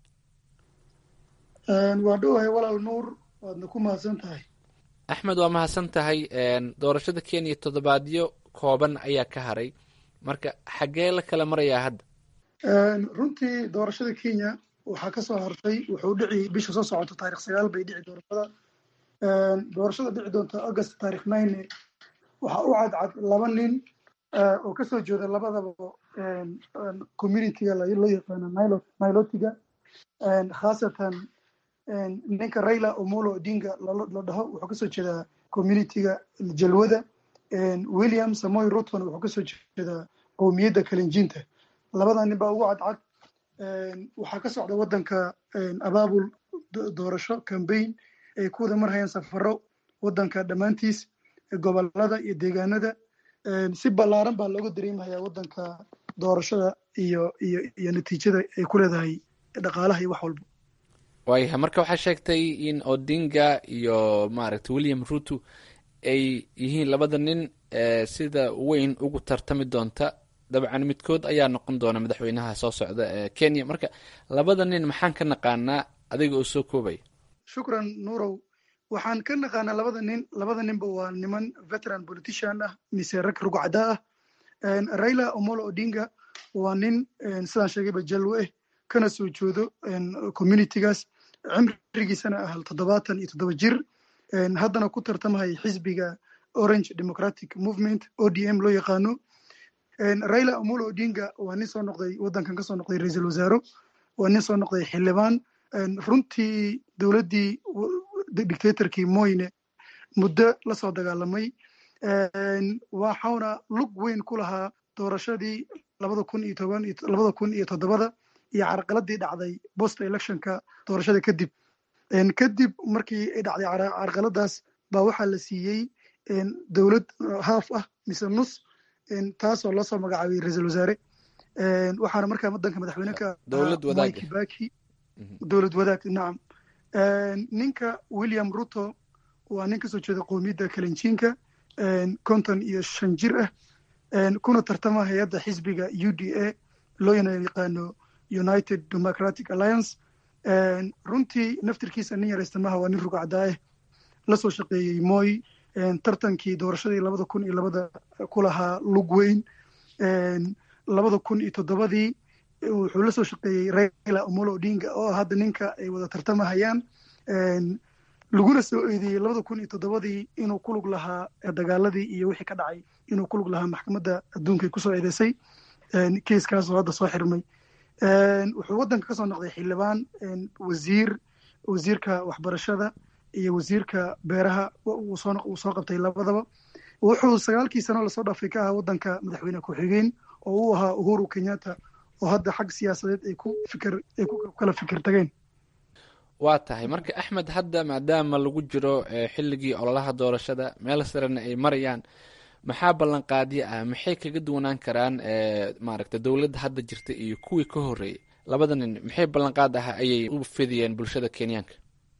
S4: waa dhowahay walaal nuur waadna ku mahadsan tahay
S13: axmed waa mahadsan tahay doorashada kenya toddobaadyo kooban ayaa ka haray marka xaggee la kala marayaa hadda
S4: runtii doorashada kenya waxaa ka soo hartay wuxuu dhici bisha soo socoto taarikh sagaal bay dhici doorashada doorashada dhici doonta august taarikh nine waxaa u cadcad laba nin oo kasoo jeeda labadaba communityga loo yaqaano nilotiga khaasatan ninka raila omolo odinga la dhaho wuxuu kasoo jeedaa communityga jalwada william samoy rutman wuxuu kasoo jeedaa qowmiyadda kalinjiinta labada nin baa ugu cadcad waxaa ka socda waddanka abaabul doorasho cambaign ay ku wada marhayaan safaro waddanka dhammaantiis gobolada iyo deegaanada si ballaaran baa looga dareemayaa waddanka doorashada iyo iyo iyo natiijada ay ku leedahay dhaqaalaha iyo wax walba
S13: waayahay marka waxaa sheegtay in odinga iyo maaragtay william ruto ay yihiin labada nin sida weyn ugu tartami doonta dabcan midkood ayaa noqon doona madaxweynaha soo socda ee kenya marka labada nin maxaan ka naqaanaa adiga oo soo koobaya
S4: shukran nuurow waxaan ka naqaanaa labada nin labada ninba waa niman veteran politician ah mise rag rugcada ah raila omolo odinga waa nin sidaan sheegayba jalwe eh kana soo jeedo communitygaas cimrigiisana ah toddobaatan iyo toddoba jir haddana ku tartamahaya xisbiga orange democratic movement odm loo yaqaano raila omolo odinga waa nin soo noqday waddankan kasoo noqday ra-iisul wasaaro waa nin soo noqday xildhibaan runtii dowladdii dictatorkii moyne muddo lasoo dagaalamay waxauna lug weyn ku lahaa doorashadii labada kun iyo toban labada kun iyo toddobada iyo carqaladii dhacday post electionka doorashada kadib kadib markii ay dhacday carqaladaas baa waxaa la siiyey dowlad haaf ah mise nus taasoo loo soo magacaabay ra-iisul wasaare waxaana markaa wadanka madaxweyneka kibaki dowlad wadaag nacam ninka william ruto waa nin kasoo jeeda qowmiyadda kalinjiinka konton iyo shan jir ah kuna tartama hay-adda xisbiga u d a loo yaqaano united democratic alliance runtii naftirkiisa nin yaraysta maha waa nin rugcadaah lasoo shaqeeyey moy tartankii doorashadii labada kun iyo labada ku lahaa lug weyn labada kun iyo toddobadii wuxuu la soo shaqeeyey raila omolo odinga oo ah hadda ninka ay wada tartamahayaan laguna soo eedeeyey labada kun iyo toddobadii inuu ku lug lahaa dagaaladii iyo wixii ka dhacay inuu ku lug lahaa maxkamadda adduunka ay kusoo eedeysay keiskaasoo hadda soo xirmay wuxuu waddanka kasoo noqday xildhibaan wasiir wasiirka waxbarashada iyo wasiirka beeraha uu soo qabtay labadaba wuxuu sagaalkii sano lasoo dhaafay ka ahaa waddanka madaxweyne ku-xigeen oo uu ahaa uhuru kenyatta oo hadda xag siyaasadeed ay ku fikir ay ku kala fikir tageen
S13: waa tahay marka axmed hadda maadaama lagu jiro xilligii ololaha doorashada meel sarena ay marayaan maxaa ballanqaadyo ah maxay kaga duwanaan karaan maaragta dowladda hadda jirta iyo kuwii ka horreeyey labada nin maxay ballanqaad ah ayay u fidiyeen bulshada kenyaanka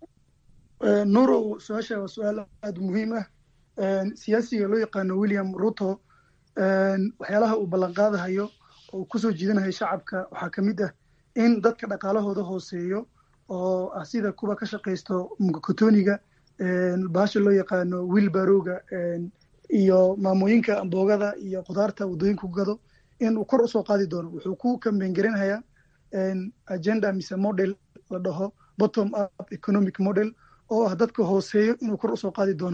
S4: nuurow su-aasha waa su-aal aada muhiim ah siyaasiga loo yaqaano william ruto waxyaalaha uu ballanqaadahayo oo kusoo jiidanayo shacabka waxaa ka mid ah in dadka dhaqaalahooda hooseeyo oo ah sida kuwa ka shaqaysto mukakotoniga baasha loo yaqaano wilbaroga iyo maamooyinka amboogada iyo khudaarta waddooyinka ku gado in uu kor usoo qaadi doono wuxuu ku kambeyn garinayaa agenda mise model la dhaho bottom up economic model oo ah dadka hooseeyo inuu kor usoo qaadi doono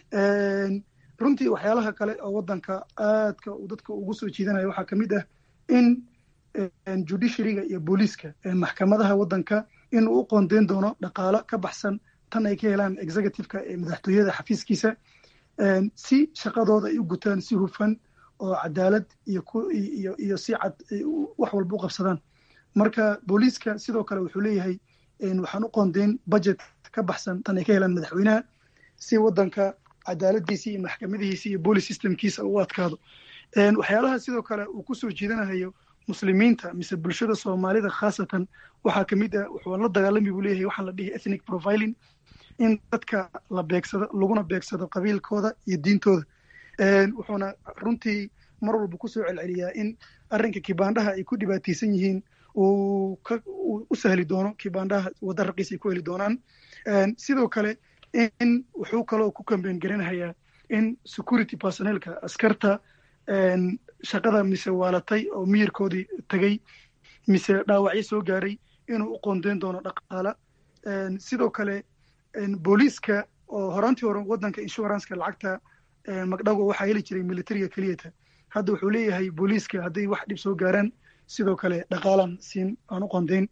S4: runtii waxyaalaha kale oo waddanka aadka uu dadka ugu soo jiidanaya waxaa kamid ah in judiciaryga iyo booliiska maxkamadaha waddanka inuu u qoondeyn doono dhaqaalo ka baxsan tan ay ka helaan executiveka ee madaxtooyada xafiiskiisa si shaqadooda ay u gutaan si hufan oo cadaalad iyo iyo iyo si cad wax walba u qabsadaan marka booliiska sidoo kale wuxuu leeyahay waxaan u qoondeyn budget ka baxsan tan ay ka helaan madaxweynaha si waddanka cadaaladiisa iyo maxkamadihiisa iyo boolice systemkiisa u adkaado waxyaalaha sidoo kale uu kusoo jiidanahayo muslimiinta mise bulshada soomaalida khaasatan waxaa kamid ah wuxuu la dagaalami buu leeyahay waxaa la dhihi ethnic profiling in dadka la beegsado laguna beegsado qabiilkooda iyo diintooda wuxuuna runtii mar walba kusoo celceliyaa in arrinka kibaandhaha ay ku dhibaataysan yihiin uu u sahli doono kibaandhaha wadda raqiis ay ku heli doonaan sidoo kale in wuxuu kaloo ku kambeyn garanahayaa in security personelka askarta shaqada mise waalatay oo miyirkoodii tagay mise dhaawacyo soo gaaray inuu u qoondeyn doono dhaqaala sidoo kale booliiska oo horaantii hore waddanka insuranceka lacagta magdhago waxaa heli jiray militariga keliyata hadda wuxuu leeyahay booliiska hadday wax dhib soo gaaraan sidoo kale dhaqaalan siin aan u qoondeyn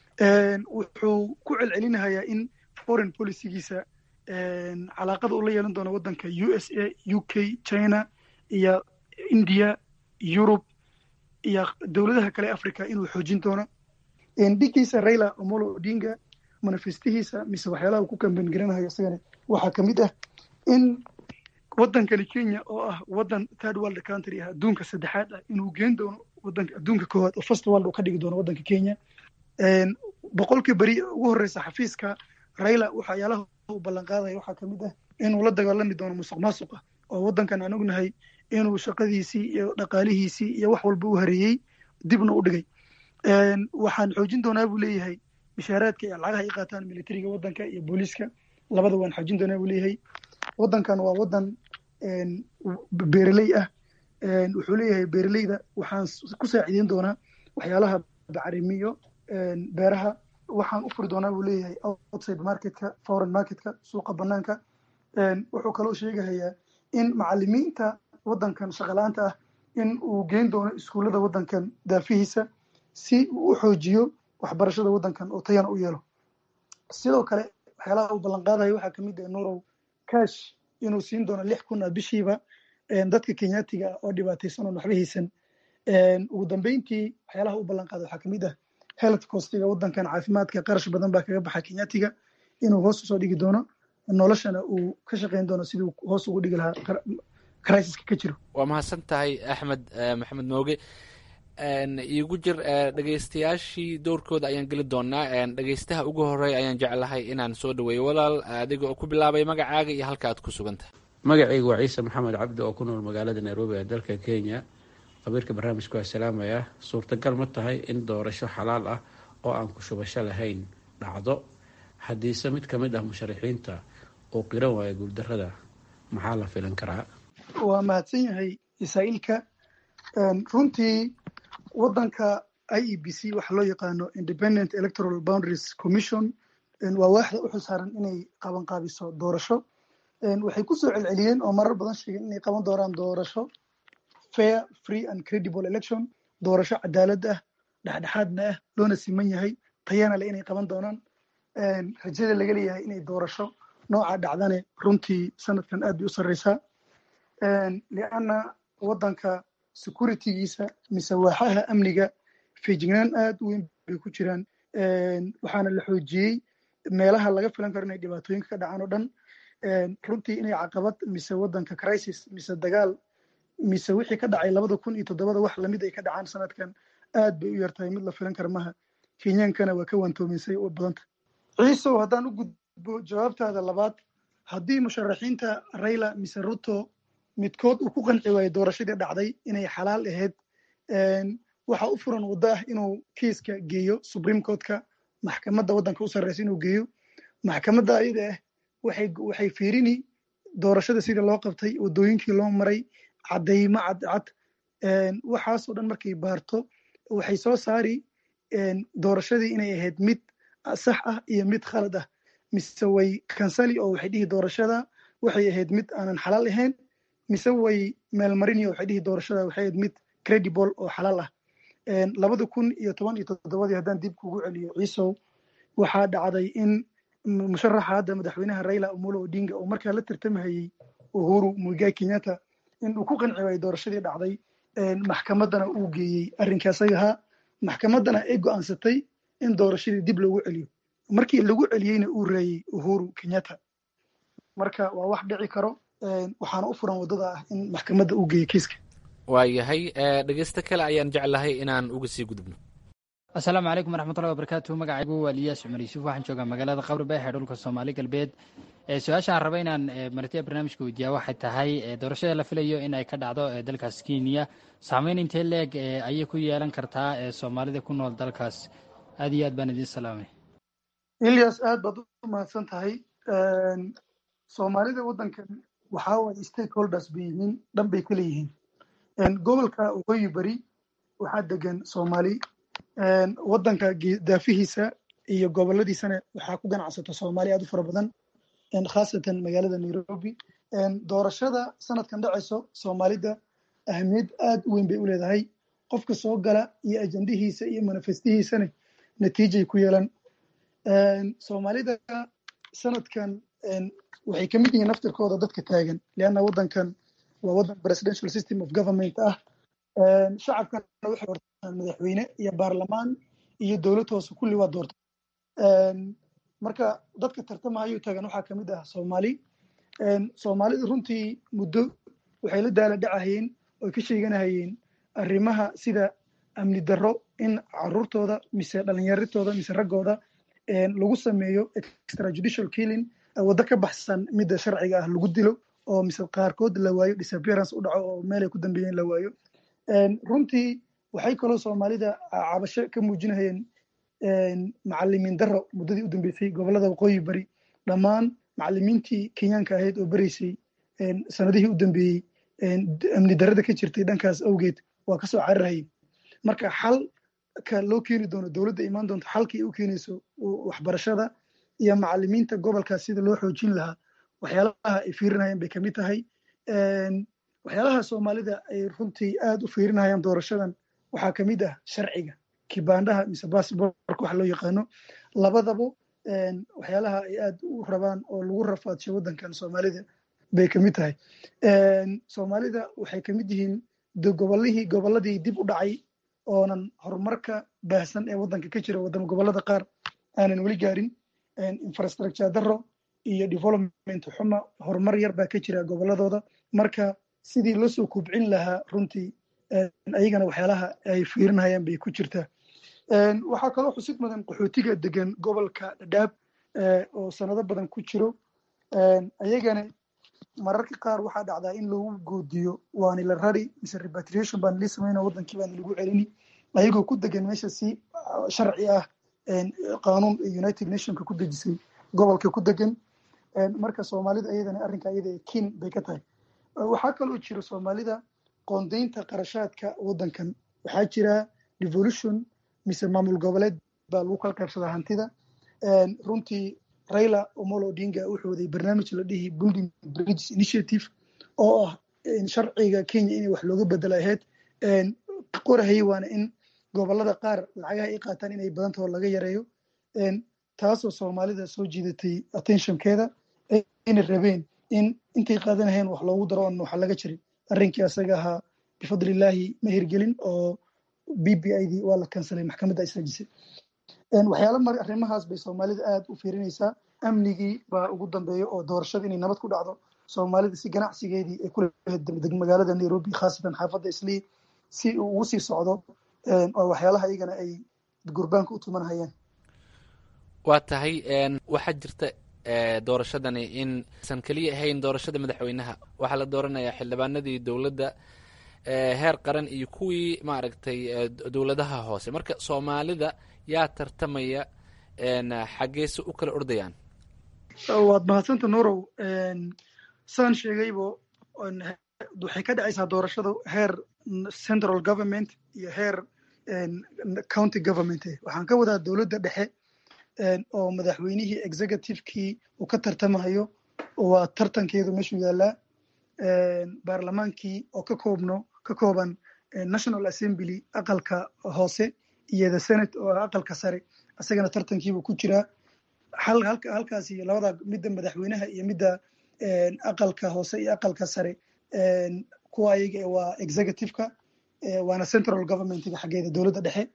S4: wuxuu ku celcelinahayaa in foreign policygiisa calaaqada uu la yeelan doono waddanka u s a u k china iyo india yurub iyo dowladaha kale africa inuu xoojin doono dhigiisa raila omolo odinga manifestihiisa mise waxyaalaha uu ku kambeyn garanayo isagana waxaa kamid ah in waddankani kenya oo ah waddan third world country ah adduunka saddexaad ah inuu geen doono waddanka adduunka koowaad oo first world uu ka dhigi doono waddanka kenya boqolkii beri ugu horreysa xafiiska raila waxyaalaha uu ballan qaadaya waxaa kamid ah inuu la dagaalami doono musuq maasuqa oo waddankan aan ognahay inuu shaqadiisii iyo dhaqaalihiisii iyo wax walba u hareeyey dibna u dhigay waxaan xoojin doonaa buu leeyahay mishaaraadka iyo lacagaha ay qaataan militariga waddanka iyo booliiska labada waan xoojin doonaa buu leeyahay waddankan waa waddan beereley ah wuxuu leeyahay beereleyda waxaan ku saacideyn doonaa waxyaalaha bacrimiyo beeraha waxaan u furi doonaa buu leeyahay outside marketka foreign marketka suuqa banaanka wuxuu kaloo sheegahayaa in macalimiinta waddankan shaqalaanta ah in uu geyn doono iskuullada waddankan daafihiisa si uu u xoojiyo waxbarashada waddankan oo tayana u yeelo sidoo kale waxyaalaha uu ballan qaadayo waxaa kamid ah nurow cash inuu siin doono lix kun ah bishiiba dadka kenyaatiga ah oo dhibaataysan oon waxba haysan ugu dambeyntii waxyaalaha uu ballan qaada waxaa kamid ah health costiga waddankan caafimaadka qarash badan baa kaga baxa kenyaatiga inuu hoos usoo dhigi doono noloshana uu ka shaqeyn doono sidii hoos ugu dhigi lahaa crisiska ka jiro
S13: waa mahadsan tahay axmed maxamed mooge iigu jir dhegeystayaashii dowrkooda ayaan geli doonaa dhegeystaha ugu horeeya ayaan jeclahay inaan soo dhaweeyo walaal adiga oo ku bilaabay magacaaga iyo halka aad ku sugantahay
S6: magacaygu waa ciise maxamed cabdi oo ku nool magaalada nairobi ee dalka kenya qabiirka barnaamijku waa salaamaya suurtagal ma tahay in doorasho xalaal ah oo aan ku shubasho lahayn dhacdo haddiise mid ka mid ah musharaxiinta uu qiran waayo guuldarrada maxaa la filan karaa
S4: waa mahadsan yahay isaa'iilka runtii waddanka i e b c waxa loo yaqaano independent electoral boundaries commission waa waaxda u xilsaaran inay qabanqaabiso doorasho waxay kusoo celceliyeen oo marar badan sheegeen inay qaban doonaan doorasho fair free and credible election doorasho cadaalad ah dhexdhexaadna ah loona siman yahay tayana le inay qaban doonaan rajada laga leeyahay inay doorasho nooca dhacdane runtii sanadkan aad bay u sarreysaa lianna waddanka securitygiisa mise waaxaha amniga feejignaan aad u weyn bay ku jiraan waxaana la xoojiyey meelaha laga filan karo inay dhibaatooyinka ka dhacaan oo dhan runtii inay caqabad mise waddanka crisis mise dagaal mise wixii ka dhacay labada kun iyo toddobada wax lamid ay ka dhacaan sanadkan aad bay u yartahay mid la filan kara maha kenyaankana waa ka waantoominsay oo badanta ciisow haddaan u gudbo jawaabtaada labaad haddii musharaxiinta raila mise ruto midkood uu ku qanci waayo doorashadii dhacday inay xalaal ahayd waxa u furan waddo ah inuu kiiska geeyo supreme courtka maxkamadda waddanka u sarreysa inuu geeyo maxkamadda ayada ah waxay waxay fiirini doorashada sidii loo qabtay waddooyinkii loo maray caddaymo cadcad waxaasoo dhan markay baarto waxay soo saari doorashadii inay ahayd mid sax ah iyo mid khalad ah mise way kansali oo waxay dhihi doorashada waxay ahayd mid aanan xalaal ahayn mise way meelmarini oo waxay dhihi doorashada waxay ahayd mid credible oo xalaal ah labada kun iyo toban iyo toddobadii haddaan dib kugu celiyo ciisow waxaa dhacday in musharaxa hadda madaxweynaha raila omolo odinga oo markaa la tartamahayey uhuru muigai kenyatta in uu ku qanci waayey doorashadii dhacday maxkamaddana uu geeyey arrinkaas agahaa maxkamaddana ay go'aansatay in doorashadii dib loogu celiyo markii lagu celiyeyna uu reeyey uhuru kenyatta marka waa wax dhici karo waxaana u furan waddada ah in maxkamadda uu geeyo kiiska
S13: waayahay dhegeysto kale ayaan jeclahay inaan uga sii gudubno
S14: asalaamu calaykum waraxmatullahi wabarakaatu magacaygu waa liyaas cumar yuusuf waxaan joogaa magaalada qabri beexe dhulka soomaali galbeed su-aashaan raba inaan martiya barnaamijka weydiiyaa waxay tahay doorashada la filayo in ay ka dhacdo dalkaas kenya saameyn intee leeg ayay ku yeelan kartaa soomaalida ku nool dalkaas aad iyo aad baan idiin salaamay
S4: ilyas aad baad u mahadsan tahay soomaalida waddankan waxaa waye stakeholders bay yihiin dhan bay kala yihiin gobolka waqooyi bari waxaa degan soomaali waddanka daafihiisa iyo goboladiisana waxaa ku ganacsata soomaali aad u fara badan khaasatan magaalada nairobi doorashada sanadkan dhacayso soomaalida ahamiyad aad u weyn bay u leedahay qofka soo gala iyo ajandihiisa iyo manifestihiisana natiijay ku yeelan soomaalida sanadkan waxay ka mid yihiin naftirkooda dadka taagan leanna waddankan waa waddan presidential system of government ah shacabkana waxay doortaan madaxweyne iyo baarlamaan iyo dowlad hoose kulli waa doorta marka dadka tartamahayo taagan waxaa kamid ah soomaali soomaalida runtii muddo waxay la daala dhacahayeen oy ka sheeganahayeen arrimaha sida amni darro in caruurtooda mise dhalinyaritooda mise raggooda lagu sameeyo extrajudicial killing waddo ka baxsan midda sharciga ah lagu dilo oo mise qaarkood la waayo disappearance u dhaco oo meelay ku dambeeyeen la waayo runtii waxay kaloo soomaalida cabasho ka muujinahayeen macalimiin darro muddadii u dambeysay gobolada waqooyi bari dhammaan macalimiintii kenyaanka ahayd oo bereysay sanadihii u dambeeyey amni darrada ka jirtay dhankaas awgeed waa kasoo cararhayay marka xalka loo keeni doono dowladda imaan doonto xalkii u keenayso waxbarashada iyo macalimiinta gobolkaas sida loo xoojin lahaa waxyaalaha ay fiirinayaan bay kamid tahay waxyaalaha soomaalida ay runtii aad u fiirinayaan doorashadan waxaa kamid ah sharciga kibaandhaha mise bassbortka wax loo yaqaano labadaba waxyaalaha ay aad u rabaan oo lagu rafaadsho waddankan soomaalida bay kamid tahay soomaalida waxay kamid yihiin gobolihii gobolladii dib u dhacay oonan horumarka baahsan ee waddanka ka jira wadama gobollada qaar aanan weli gaarin infrastructure darro iyo development xuma horumar yar baa ka jira gobolladooda marka sidii loo soo kubcin lahaa runtii ayagana waxyaalaha ay fiirinayaan bay ku jirtaa waxaa kaloo xusid mudan qaxootiga degan gobolka dhadhaab oo sanado badan ku jiro ayagana mararka qaar waxaa dhacdaa in lagu goodiyo waani la rari mise repatriation baan lii samayna waddankii baan lagu celini ayagoo ku degan meesha si sharci ah qaanuun united nationka ku dejisay gobolka ku degan marka soomaalida ayadana arrinka ayada kin bay ka tahay waxaa kaloo jira soomaalida qoondaynta qarashaadka waddankan waxaa jira devolution mise maamul goboleed baa lagu kala qaybsadaa hantida runtii raila omolo odinga wuxuu waday barnaamij la dhihi building bridges initiative oo ah sharciga kenya inay wax looga bedela ahayd qorahayay waana in gobolada qaar lacagaha ay qaataan inay badantao laga yareeyo taasoo soomaalida soo jiidatay attentionkeeda ayna rabeen in intay qaadanaheen wax loogu daro oon waxa laga jirin arrinkii asaga ahaa bifadlillaahi ma hirgelin oo b b i dii waa la kansalay maxkamadda istaajisay waxyaala mar arrimahaas bay soomaalida aad u fiirinaysaa amnigii baa ugu dambeeya oo doorashada inay nabad ku dhacdo soomaalida si ganacsigeedii ay kula magaalada nairobi khaasatan xaafadda islii si uu ugu sii socdo oo waxyaalaha iyagana ay gurbaanka u tumanhayaan
S13: waa tahay waxaa jirta doorashadani in san keliya ahayn doorashada madaxweynaha waxaa la dooranayaa xildhibaanadii dowladda heer qaran iyo kuwii maaragtay dowladaha hoose marka soomaalida yaa tartamaya xaggeese u kala ordayaan
S4: waad mahadsanta nurow saan sheegaybo waxay ka dhacaysaa doorashada heer central government iyo heer county government waxaan ka wadaa dowladda dhexe oo madaxweynihii executivekii uu ka tartamayo waa tartankeedu meeshuu yaalaa baarlamaankii oo ka koobno ka kooban national assembly aqalka hoose iyo the senate oo aqalka sare isagana tartankiibuu ku jiraa halkaasi labada midda madaxweynaha iyo midda aqalka hoose iyo aqalka sare kuwa ayaga waa executiveka waana central governmentga xaggeeda dowladda dhexe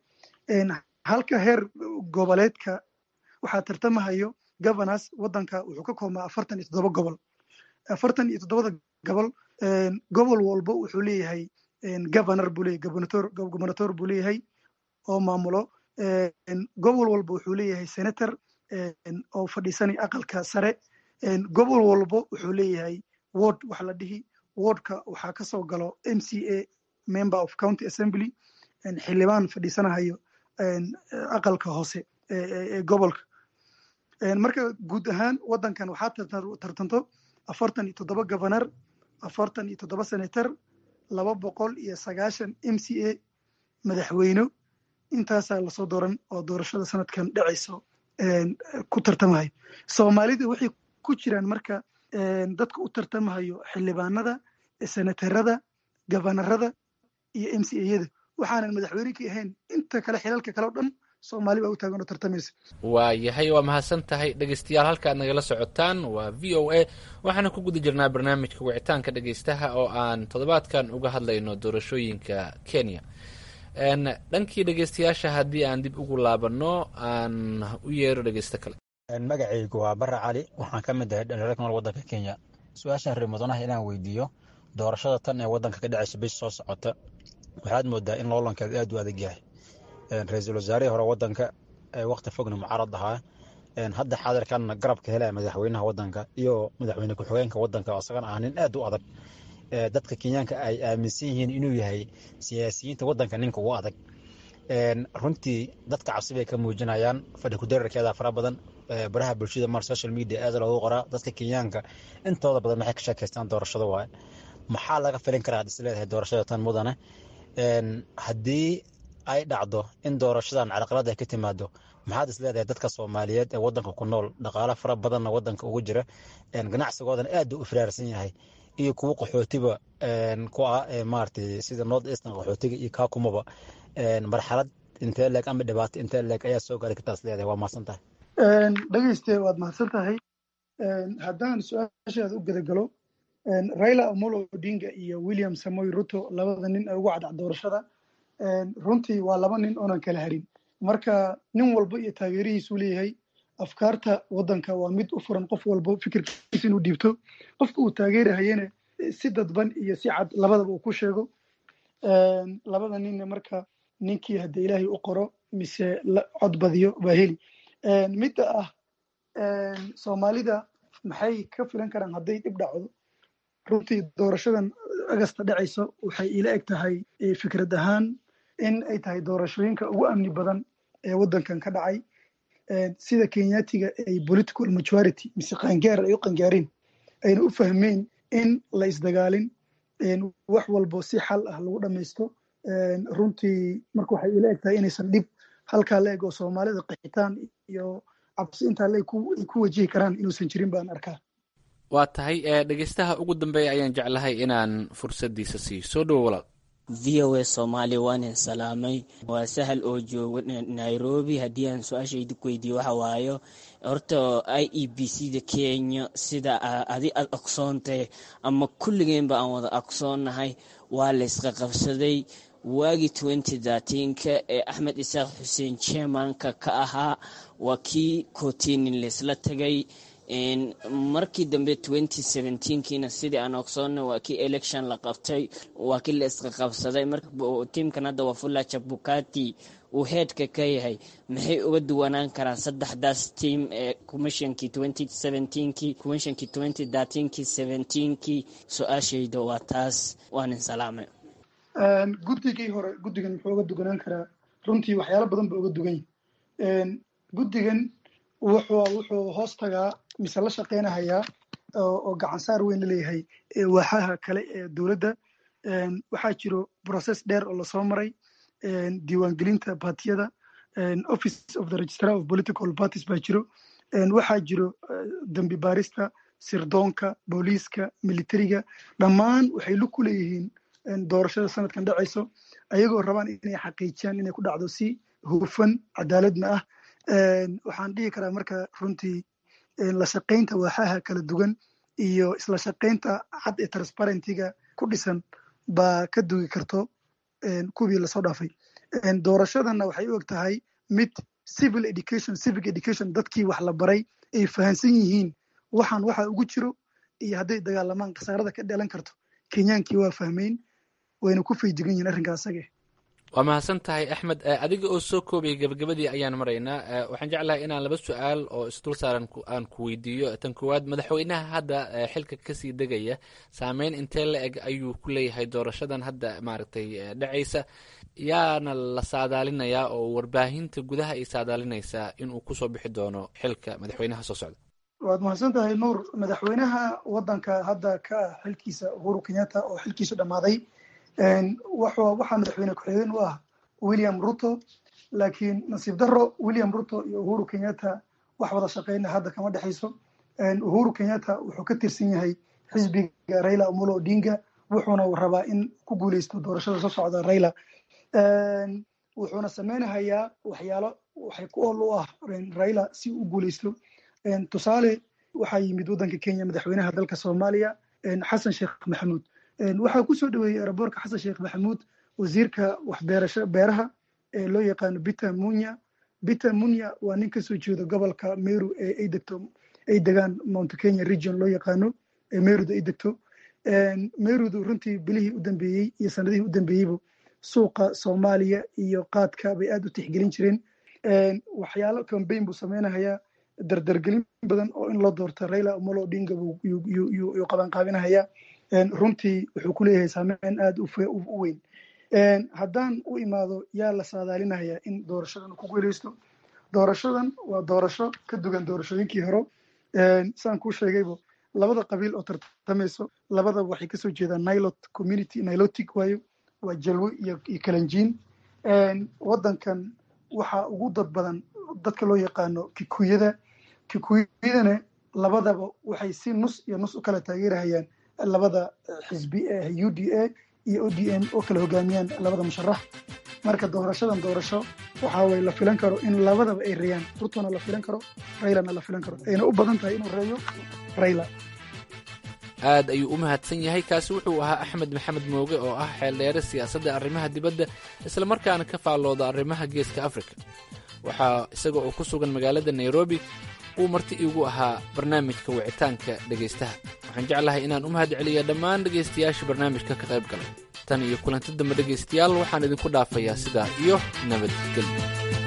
S4: halka heer goboleedka waxaa tartamahayo governors wadanka wuxuu ka koobmaa afartan iyo toddoba gobol afartan iyo toddobada gobol gobol walba wuxuu leeyahay governor buu leeyahay gobernator gobernator buu leeyahay oo maamulo gobol walba wuxuu leeyahay senator oo fadhiisanaya aqalka sare gobol walba wuxuu leeyahay ward waxa la dhihi wardka waxaa kasoo galo m c a member of county assembly xildhibaan fadhiisanahayo aqalka hoose ee gobolka marka guud ahaan wadankan waxaa tartanto afartan iyo toddoba governor afartan iyo toddoba senator laba boqol iyo sagaashan m c a madaxweyne intaasaa lasoo dooran oo doorashada sanadkan dhacayso ku tartamahayo soomaalida waxay ku jiraan marka dadka u tartamahayo xildhibaanada senatarada gabanarada iyo m c ayada waxaanan madaxweyne ka ahayn inta kale xilalka kale o dhan soomaali baa u taagan oo tartamaysa
S13: waa yahay waa mahadsan tahay dhegeystayaal halka aad nagala socotaan waa v o a waxaana ku guda jirnaa barnaamijka wicitaanka dhegeystaha oo aan toddobaadkan uga hadlayno doorashooyinka kenya dhankii dhegeystayaasha haddii aan dib ugu laabanno aan u yeero dhegeysto kale
S15: magacaygu waa bare cali waxaan ka mid ahay dhalinyaro ku nool waddanka kenya su-aashaan reer mudanaha inaan weydiiyo doorashada tan ee waddanka ka dhacaysa bish soo socota waxaad moodaa in loolankeedu aad u adag yahay ra-iisul wasaarihii hore waddanka ee wakhti fogna mucaarad ahaa hadda xaadirkanna garabka helaya madaxweynaha waddanka iyo madaxweyne ku-xigeenka waddanka oo isagana ah nin aad u adag dadka kenyaanka ay aaminsan yihiin inuu yahay siyaasiyiinta waddanka ninka ugu adag runtii dadka cabsi bay ka muujinayaan fadhi kudararkeeda fara badan baraha bulshada mar social media aad loogu qoraa dadka kenyaanka intooda badan maxay ka sheekaystaan doorashada waaye maxaa laga filin karaa ad isleedahay doorashada tan mudane haddii ay dhacdo in doorashadan carqalad ay ka timaado maxaad isleedahay dadka soomaaliyeed ee wadanka ku nool dhaqaalo fara badanna wadanka ugu jira ganacsigoodana aad u firaarsan yahay iyo kuwo qaxootiba ku ah maaragtay sida north eastern qaxootiga iyo kaakumaba marxalad intee leeg ama dhibaato intee leeg ayaa soo gaari kartaa isleedahay waa mahadsan tahay
S4: dhegeyste waad mahadsan tahay haddaan su-aashaada u gedagalo raila amolo odinga iyo william samoy ruto labada nin ee ugu cadcac doorashada runtii waa laba nin oonan kala harin marka nin walba iyo taageerihiisuu leeyahay afkaarta waddanka waa mid u furan qof walba fikirkiisa inuu dhiibto qofka uu taageerahayana si dadban iyo si cad labadaba uu ku sheego labada ninne marka ninkii haddii ilaahay u qoro mise cod badiyo baa heli midda ah soomaalida maxay ka filan karaan hadday dhib dhacdo runtii doorashadan agasta dhacayso waxay ila eg tahay fikrad ahaan in ay tahay doorashooyinka ugu amni badan ee waddankan ka dhacay sida kenyatiga ay political majority mise qaangaar ay u qangaareen ayna u fahmeen in la isdagaalin wax walbo si xal ah lagu dhamaysto runtii marka waxay ila eg tahay inaysan dhib halkaa la eg oo soomaalida qaxitaan iyo cabsi intaa le ay ku wajihi karaan inuusan jirin baan arkaa
S13: waa tahay dhegeystaha ugu dambeeya ayaan jeclahay inaan fursaddiisa siiyo soo dhowo walaal
S16: v o a soomaali waanin salaamay waa sahal oo jooga nairobi haddii aan su-aashaydi ku weydiiyo waxa waayo horta i e b c da kenya sida adi aad ogsoontay ama kulligeenba aan wada ogsoonnahay waa laysqa qabsaday waagii twenty thirteenka ee axmed isaaq xuseen jermanka ka ahaa waa kii kotinin laysla tagay markii dambe twenty seventeenkiina sidii aan ogsoonna waa kii election la qabtay waa kii la isqa qabsaday tiimkan hadda waa fulla jabukati uu heedka ka yahay maxay uga duwanaan karaan saddexdaas tiim ee commissionkii twenty seventeenkii commissionkii twenty thirteenkii seventeenkii su-aashayda waa taas waanin salaamay
S4: guddigii hore guddigan muxuu uga duganaan karaa runtii waxyaalo badan ba uga dugan yahi guddigan wuxuu wuxuu hoos tagaa mise la shaqeynahayaa oo gacansaar weyn la leeyahay waaxaha kale ee dowladda waxaa jiro process dheer oo lasoo maray diiwaangelinta baatiyada office of the registrar of political parties baa jiro waxaa jiro dembi baarista sirdoonka booliiska militariga dhammaan waxay lug ku leeyihiin doorashada sanadkan dhacayso ayagoo rabaan inay xaqiijiyaan inay ku dhacdo si hufan cadaaladna ah waxaan dhihi karaa marka runtii la shaqaynta waaxaha kala duwan iyo isla shaqaynta cad ee transparentiga ku dhisan baa ka dugi karto kuwii lasoo dhaafay doorashadana waxay u eg tahay mid civil education civic education dadkii wax la baray ay fahansan yihiin waxaan waxa ugu jiro iyo hadday dagaalamaan khasaarada ka dhalan karto kenyaankii waa fahmeyn wayna ku fayjigan yihiin arrinkaa asage
S13: waa mahadsan tahay axmed adiga oo soo koobaya gabagabadii ayaan maraynaa waxaan jeclahay inaan laba su-aal oo isdul saaran aan ku weydiiyo tan koowaad madaxweynaha hadda xilka kasii degaya saameyn intee la eg ayuu ku leeyahay doorashadan hadda maaragtay dhacaysa yaana la saadaalinayaa oo warbaahinta gudaha ay saadaalinaysaa inuu kusoo bixi doono xilka madaxweynaha soo socda
S4: waad mahadsan tahay nuur madaxweynaha wadanka hadda ka ah xilkiisa uhuru kenyatta oo xilkiisu dhammaaday waxaa madaxweyne ku-xigeen u ah william ruto laakiin nasiib daro william ruto iyo uhuru kenyatta wax wada shaqeyna hadda kama dhexayso uhuru kenyatta wuxuu ka tirsan yahay xisbiga raila omolo odinga wuxuuna rabaa in ku guuleysto doorashada soo socda raila wuxuuna sameynahayaa waxyaalo waxay ku ool u ah raila si u guuleysto tusaale waxaa yimid waddanka kenya madaxweynaha dalka soomaaliya xasan sheekh maxamuud waxaa kusoo dhaweeyey eraboorka xasan sheekh maxamuud wasiirka waxbeerasho beeraha ee loo yaqaano bita munya bita munya waa nin kasoo jeedo gobolka meru ee ay degto ay degaan mount kenya region loo yaqaano ee meruda ay degto merudu runtii bilihii u dambeeyey iyo sanadihii u dambeeyeyba suuqa soomaaliya iyo qaadka bay aad u tixgelin jireen waxyaalo cambaign buu sameynahayaa dardargelin badan oo in loo doorto raila omolo odinga yuu qabanqaabinahayaa runtii wuxuu ku leeyahay saameyn aad u weyn haddaan u imaado yaa la saadaalinaya in doorashadan ku guuleysto doorashadan waa doorasho ka dugan doorashooyinkii hore saan kuu sheegaybo labada qabiil oo tartamayso labadaba waxay kasoo jeedaan nilot community nilotic waayo waa jalwe iyo kalanjiin waddankan waxaa ugu dad badan dadka loo yaqaano kikuyada kikuyadana labadaba waxay si nus iyo nus u kala taageerahayaan labada xisbi ee u d a iyo o d m oo kala hogaamiyaan labada musharax marka doorashadan doorasho waxa way la filan karo in labadaba ay reeyaan rutona la filan karo raylana la filan karo ayna u badan tahay inuu reeyo rayla
S13: aad ayuu u mahadsan yahay kaasi wuxuu ahaa axmed maxamed mooge oo ah xeeldheere siyaasadda arrimaha dibadda islamarkaana ka faallooda arrimaha geeska afrika waxaa isaga oo ku sugan magaalada nairobi uu marti iigu ahaa barnaamijka wicitaanka dhegaystaha waxaan jeclahay inaan u mahad celiya dhammaan dhegaystayaasha barnaamijka ka qayb galay tan iyo kulanti dambe dhegaystayaal waxaan idinku dhaafayaa sidaa iyo nabadgelyo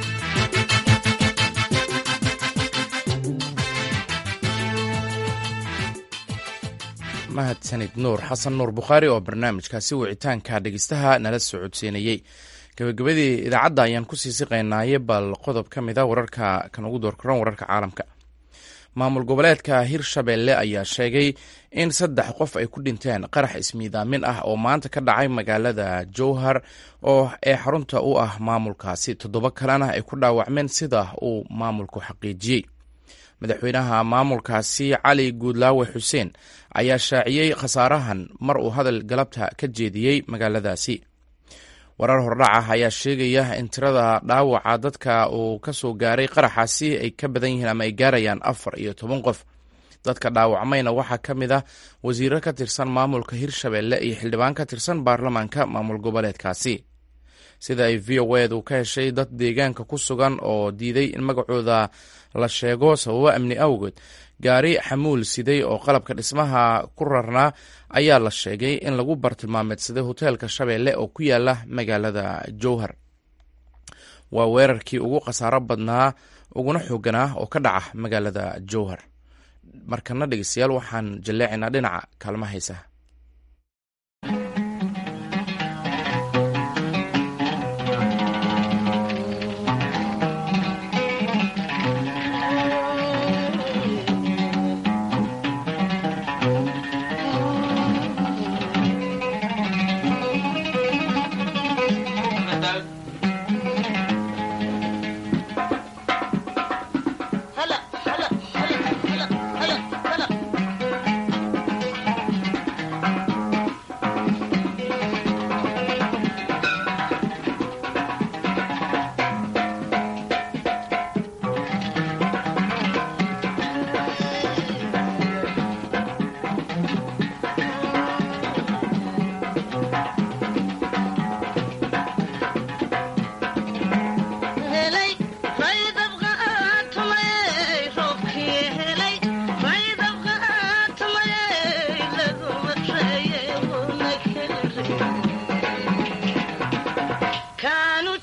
S2: mahadsanid nuur xasan nuur bukhaari oo barnaamijkaasi wicitaanka dhegeystaha nala soo codsiinayey gabagabadii idaacadda ayaan ku sii siqaynaaye bal qodob ka mid a wararka kan ugu doorkaran wararka caalamka maamul goboleedka hirshabelle ayaa sheegay in saddex qof ay ku dhinteen qarax ismiidaamin ah oo maanta ka dhacay magaalada jowhar oo ee xarunta u ah maamulkaasi toddoba kalena ay ku dhaawacmeen sida uu maamulku xaqiijiyey madaxweynaha maamulkaasi cali guudlaawe xuseen ayaa shaaciyey khasaarahan mar uu hadal galabta ka jeediyey magaaladaasi warar hordhac ah ayaa sheegaya in tirada dhaawaca dadka uu ka soo gaaray qaraxaasi ay ka badan yihiin ama ay gaarayaan afar iyo toban qof dadka dhaawacmayna waxaa ka mid ah wasiiro ka tirsan maamulka hirshabelle iyo xildhibaan ka tirsan baarlamaanka maamul goboleedkaasi sida ay v o edu ka heshay dad deegaanka ku sugan oo diiday in magacooda la sheego sababo amni awgeed gaari xamuul siday oo qalabka dhismaha ku rarnaa ayaa la sheegay in lagu bartilmaameedsaday hoteelka shabeelle oo ku yaala magaalada jowhar waa weerarkii ugu khasaaro badnaa uguna xooganaa oo ka dhaca magaalada jowhar markana dhegeystayaal waxaan jalleecaynaa dhinaca kaalma haysaha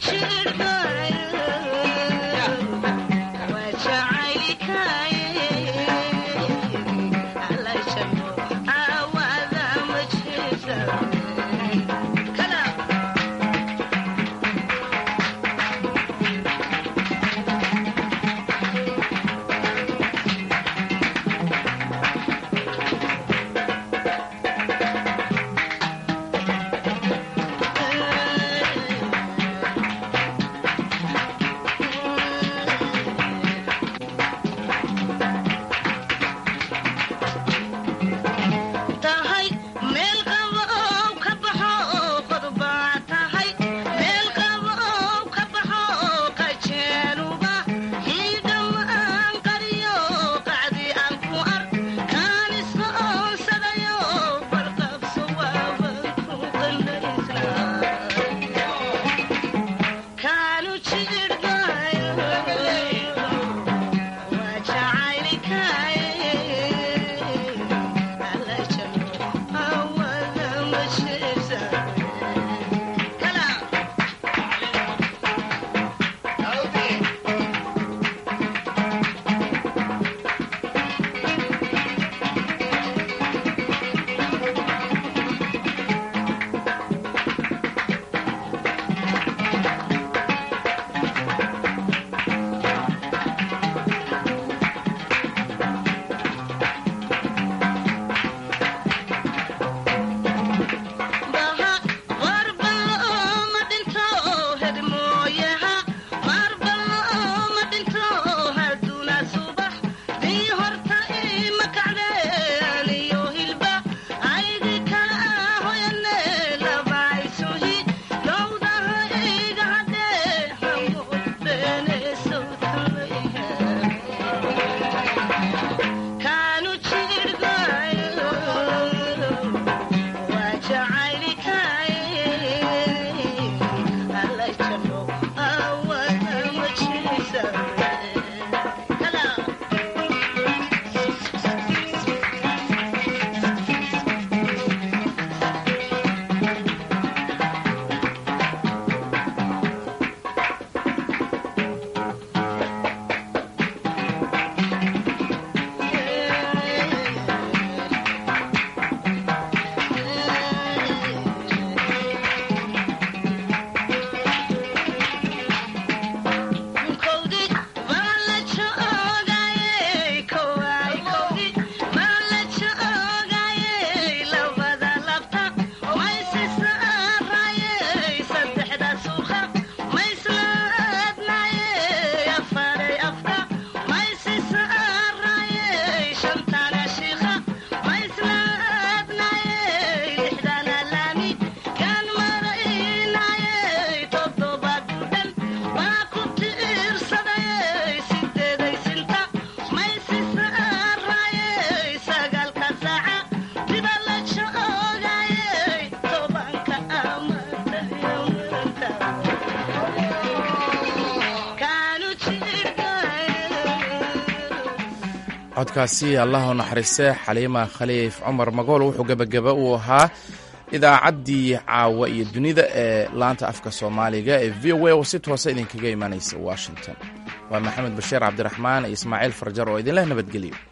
S2: codkaasi allah u naxariiste xaliima khaliif cumar magool wuxuu gebagaba uu ahaa idaacaddii caawa iyo dunida ee laanta afka soomaaliga ee v o a oo si toosa idinkaga imanaysa washington waa maxamed bashiir cabdiraxmaan iyo ismaaciil farjar oo idinleh nabadgelyo